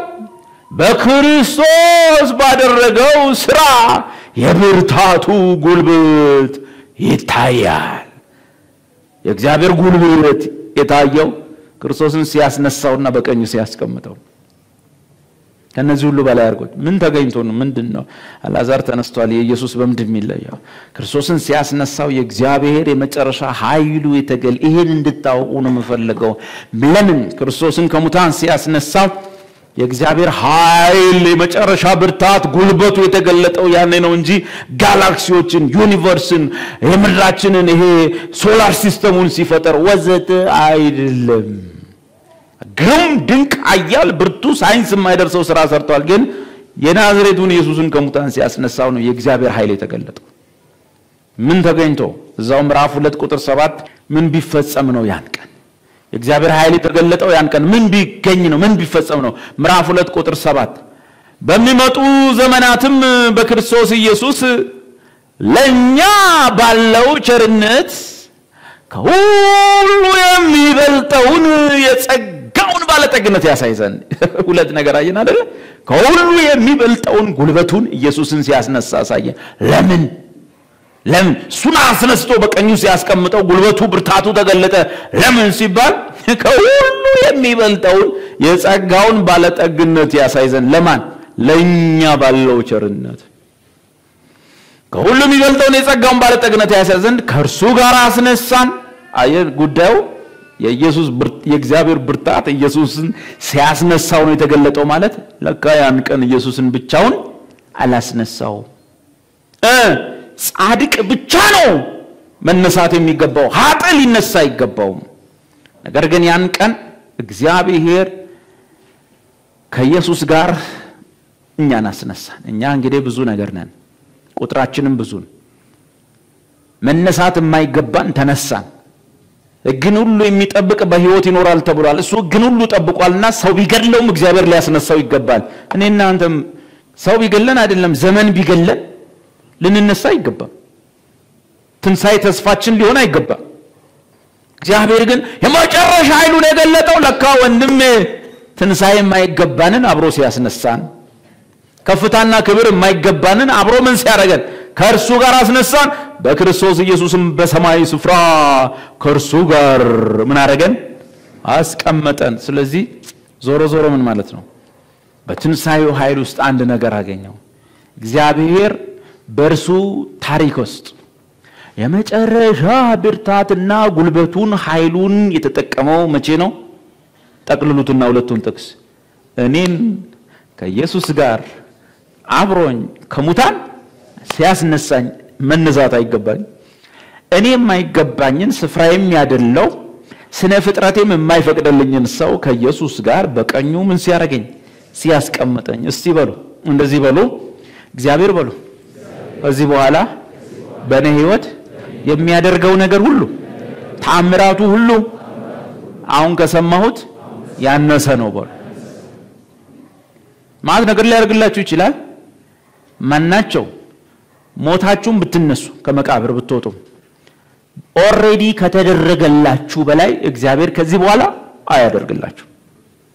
[SPEAKER 2] በክርስቶስ ባደረገው ስራ የብርታቱ ጉልበት ይታያል። የእግዚአብሔር ጉልበት የታየው ክርስቶስን ሲያስነሳውና በቀኙ ሲያስቀምጠው ከነዚህ ሁሉ በላይ አድርጎት ምን ተገኝቶ ነው? ምንድን ነው? አልዓዛር ተነስቷል። የኢየሱስ በምንድን የሚለየው? ክርስቶስን ሲያስነሳው የእግዚአብሔር የመጨረሻ ኃይሉ የተገል ይሄን እንድታውቁ ነው የምፈልገው። ለምን ክርስቶስን ከሙታን ሲያስነሳው የእግዚአብሔር ኃይል የመጨረሻ ብርታት ጉልበቱ የተገለጠው ያኔ ነው እንጂ ጋላክሲዎችን፣ ዩኒቨርስን፣ የምድራችንን ይሄ ሶላር ሲስተሙን ሲፈጠር ወዘተ አይደለም። ግሩም ድንቅ አያል ብርቱ ሳይንስ የማይደርሰው ስራ ሰርቷል። ግን የናዝሬቱን ኢየሱስን ከሙታን ሲያስነሳው ነው የእግዚአብሔር ኃይል የተገለጠው። ምን ተገኝቶ እዛው ምዕራፍ ሁለት ቁጥር ሰባት ምን ቢፈጸም ነው ያን ቀን የእግዚአብሔር ኃይል የተገለጠው ያን ቀን ምን ቢገኝ ነው? ምን ቢፈጸም ነው? ምዕራፍ ሁለት ቁጥር ሰባት በሚመጡ ዘመናትም በክርስቶስ ኢየሱስ ለእኛ ባለው ቸርነት ከሁሉ የሚበልጠውን የጸጋውን ባለጠግነት ያሳይ ዘንድ ሁለት ነገር አየን አደለ? ከሁሉ የሚበልጠውን ጉልበቱን ኢየሱስን ሲያስነሳ አሳየን። ለምን ለምን እሱን አስነስቶ በቀኙ ሲያስቀምጠው ጉልበቱ ብርታቱ ተገለጠ። ለምን ሲባል ከሁሉ የሚበልጠውን የጸጋውን ባለጠግነት ያሳይ ዘንድ ለማን? ለእኛ ባለው ቸርነት ከሁሉ የሚበልጠውን የጸጋውን ባለጠግነት ያሳይ ዘንድ ከእርሱ ጋር አስነሳን። አየህ ጉዳዩ የኢየሱስ የእግዚአብሔር ብርታት ኢየሱስን ሲያስነሳው ነው የተገለጠው ማለት ለካ ያን ቀን ኢየሱስን ብቻውን አላስነሳው እ ጻድቅ ብቻ ነው መነሳት የሚገባው፣ ሀጥ ሊነሳ አይገባውም። ነገር ግን ያን ቀን እግዚአብሔር ከኢየሱስ ጋር እኛን አስነሳን። እኛ እንግዲህ ብዙ ነገር ነን፣ ቁጥራችንም ብዙ ነው። መነሳት የማይገባን ተነሳን። ሕግን ሁሉ የሚጠብቅ በሕይወት ይኖራል ተብሏል። እሱ ሕግን ሁሉ ጠብቋልና ሰው ቢገድለውም እግዚአብሔር ሊያስነሳው ይገባል። እኔ እናንተም ሰው ቢገለን አይደለም ዘመን ቢገለን ልንነሳ አይገባም። ትንሣኤ ተስፋችን ሊሆን አይገባም። እግዚአብሔር ግን የመጨረሻ ኃይሉን የገለጠው ለካ ወንድም ትንሣኤ የማይገባንን አብሮ ሲያስነሳን፣ ከፍታና ክብር የማይገባንን አብሮ ምን ሲያደርገን ከእርሱ ጋር አስነሳን። በክርስቶስ ኢየሱስም በሰማያዊ ስፍራ ከእርሱ ጋር ምን አደረገን? አስቀመጠን። ስለዚህ ዞሮ ዞሮ ምን ማለት ነው? በትንሣኤው ኃይል ውስጥ አንድ ነገር አገኘው። እግዚአብሔር በእርሱ ታሪክ ውስጥ የመጨረሻ ብርታትና ጉልበቱን ኃይሉን የተጠቀመው መቼ ነው? ጠቅልሉትና ሁለቱን ጥቅስ እኔን ከኢየሱስ ጋር አብሮኝ ከሙታን ሲያስነሳኝ መነሳት አይገባኝ እኔ የማይገባኝን ስፍራዬም ያደለው ስነ ፍጥረቴም የማይፈቅድልኝን ሰው ከኢየሱስ ጋር በቀኙ ምን ሲያደርገኝ ሲያስቀምጠኝ። እስቲ በሉ እንደዚህ በሉ እግዚአብሔር በሉ ከዚህ በኋላ በእኔ ህይወት የሚያደርገው ነገር ሁሉ ተአምራቱ ሁሉ አሁን ከሰማሁት ያነሰ ነው በሉ። ማለት ነገር ሊያደርግላችሁ ይችላል። ማናቸው ሞታችሁም ብትነሱ ከመቃብር ብትወጡም ኦልሬዲ ከተደረገላችሁ በላይ እግዚአብሔር ከዚህ በኋላ አያደርግላችሁ።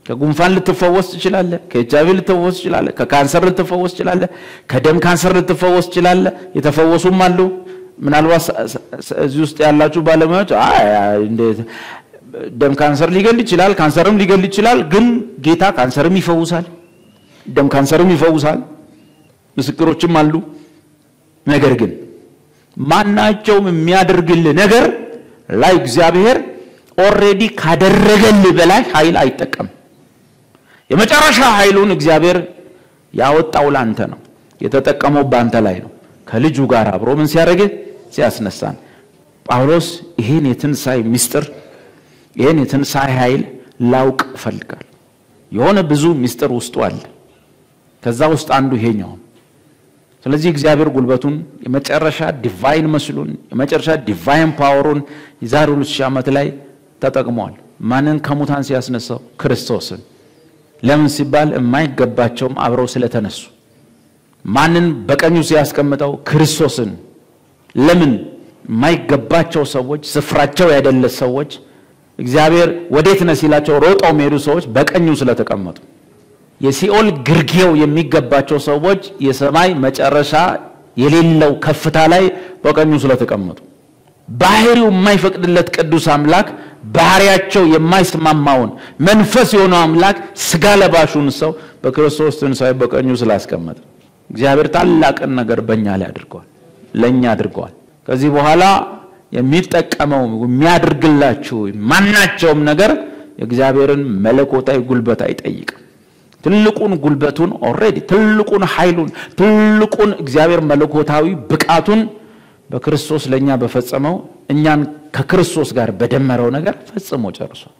[SPEAKER 2] ከጉንፋን ልትፈወስ ትችላለህ። ከኤች አይቪ ልትፈወስ ትችላለህ። ከካንሰር ልትፈወስ ትችላለህ። ከደም ካንሰር ልትፈወስ ትችላለህ። የተፈወሱም አሉ። ምናልባት እዚህ ውስጥ ያላችሁ ባለሙያዎች እንዴት ደም ካንሰር ሊገል ይችላል፣ ካንሰርም ሊገል ይችላል። ግን ጌታ ካንሰርም ይፈውሳል፣ ደም ካንሰርም ይፈውሳል። ምስክሮችም አሉ። ነገር ግን ማናቸውም የሚያደርግልህ ነገር ላይ እግዚአብሔር ኦልሬዲ ካደረገልህ በላይ ኃይል አይጠቀም። የመጨረሻ ኃይሉን እግዚአብሔር ያወጣው ላንተ ነው፣ የተጠቀመው በአንተ ላይ ነው። ከልጁ ጋር አብሮ ምን ሲያደርግህ ሲያስነሳን። ጳውሎስ ይህን የትንሣኤ ምስጢር ይህን የትንሣኤ ኃይል ላውቅ እፈልጋለሁ። የሆነ ብዙ ምስጢር ውስጡ አለ። ከዛ ውስጥ አንዱ ይሄኛው። ስለዚህ እግዚአብሔር ጉልበቱን የመጨረሻ ዲቫይን መስሉን የመጨረሻ ዲቫይን ፓወሩን የዛሬ ሁለት ሺህ ዓመት ላይ ተጠቅሟል። ማንን ከሙታን ሲያስነሳው? ክርስቶስን። ለምን ሲባል የማይገባቸውም አብረው ስለተነሱ። ማንን በቀኙ ሲያስቀምጠው? ክርስቶስን። ለምን የማይገባቸው ሰዎች፣ ስፍራቸው ያይደለ ሰዎች እግዚአብሔር ወዴት ነህ ሲላቸው ሮጠው የሚሄዱ ሰዎች በቀኙ ስለተቀመጡ የሲኦል ግርጌው የሚገባቸው ሰዎች የሰማይ መጨረሻ የሌለው ከፍታ ላይ በቀኙ ስለተቀመጡ ባህሪው የማይፈቅድለት ቅዱስ አምላክ ባህሪያቸው የማይስማማውን መንፈስ የሆነው አምላክ ስጋ ለባሹን ሰው በክርስቶስ ትንሣኤ በቀኙ ስላስቀመጠ እግዚአብሔር ታላቅን ነገር በእኛ ላይ አድርገዋል፣ ለእኛ አድርገዋል። ከዚህ በኋላ የሚጠቀመው የሚያደርግላችሁ ማናቸውም ነገር የእግዚአብሔርን መለኮታዊ ጉልበት አይጠይቅም። ትልቁን ጉልበቱን ኦልሬዲ ትልቁን ኃይሉን ትልቁን እግዚአብሔር መለኮታዊ ብቃቱን በክርስቶስ ለእኛ በፈጸመው እኛን ከክርስቶስ ጋር በደመረው ነገር ፈጽሞ ጨርሷል።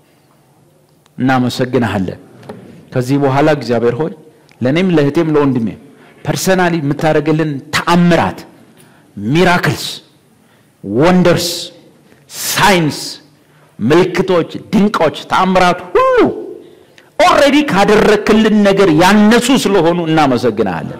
[SPEAKER 2] እናመሰግንሃለን። ከዚህ በኋላ እግዚአብሔር ሆይ ለእኔም ለእህቴም ለወንድሜም ፐርሰናሊ የምታደርግልን ተአምራት፣ ሚራክልስ፣ ወንደርስ፣ ሳይንስ፣ ምልክቶች፣ ድንቆች፣ ተአምራት ሁሉ ኦልሬዲ ካደረክልን ነገር ያነሱ ስለሆኑ እናመሰግናለን።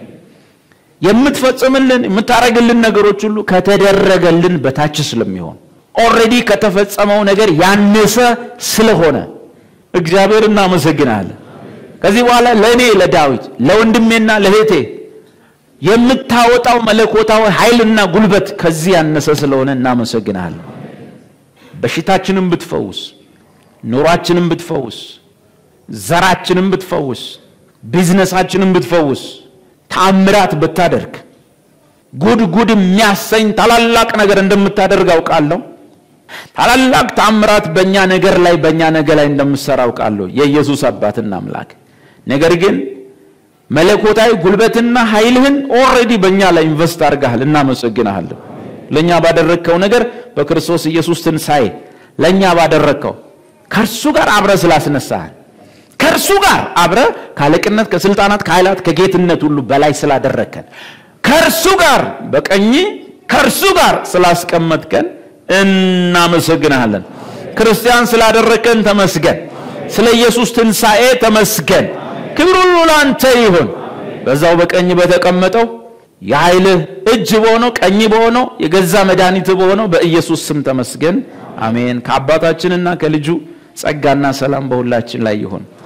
[SPEAKER 2] የምትፈጽምልን የምታደርግልን ነገሮች ሁሉ ከተደረገልን በታች ስለሚሆን ኦልሬዲ ከተፈጸመው ነገር ያነሰ ስለሆነ እግዚአብሔር እናመሰግናለን። ከዚህ በኋላ ለእኔ ለዳዊት ለወንድሜና ለእህቴ የምታወጣው መለኮታዊ ኃይልና ጉልበት ከዚህ ያነሰ ስለሆነ እናመሰግናለን። በሽታችንን ብትፈውስ፣ ኑሯችንን ብትፈውስ፣ ዘራችንን ብትፈውስ፣ ቢዝነሳችንን ብትፈውስ፣ ተአምራት ብታደርግ፣ ጉድ ጉድ የሚያሰኝ ታላላቅ ነገር እንደምታደርግ አውቃለሁ። ታላላቅ ተአምራት በእኛ ነገር ላይ በእኛ ነገር ላይ እንደምትሰራ አውቃለሁ፣ የኢየሱስ አባትና አምላክ። ነገር ግን መለኮታዊ ጉልበትና ኃይልህን ኦልሬዲ በእኛ ላይ ኢንቨስት አድርገሃል። እናመሰግንሃለን። ለእኛ ባደረግከው ነገር በክርስቶስ ኢየሱስ ትንሣኤ ለእኛ ባደረግከው ከእርሱ ጋር አብረ ስላስነሳሃል ከእርሱ ጋር አብረ ከአለቅነት ከስልጣናት ከኃይላት ከጌትነት ሁሉ በላይ ስላደረግከን ከእርሱ ጋር በቀኝ ከእርሱ ጋር ስላስቀመጥከን እናመሰግንሃለን። ክርስቲያን ስላደረግከን ተመስገን። ስለ ኢየሱስ ትንሣኤ ተመስገን። ክብር ሁሉ ለአንተ ይሁን። በዛው በቀኝ በተቀመጠው የኃይልህ እጅ በሆነው ቀኝ በሆነው የገዛ መድኃኒት በሆነው በኢየሱስ ስም ተመስገን። አሜን። ከአባታችንና ከልጁ ጸጋና ሰላም በሁላችን ላይ ይሁን።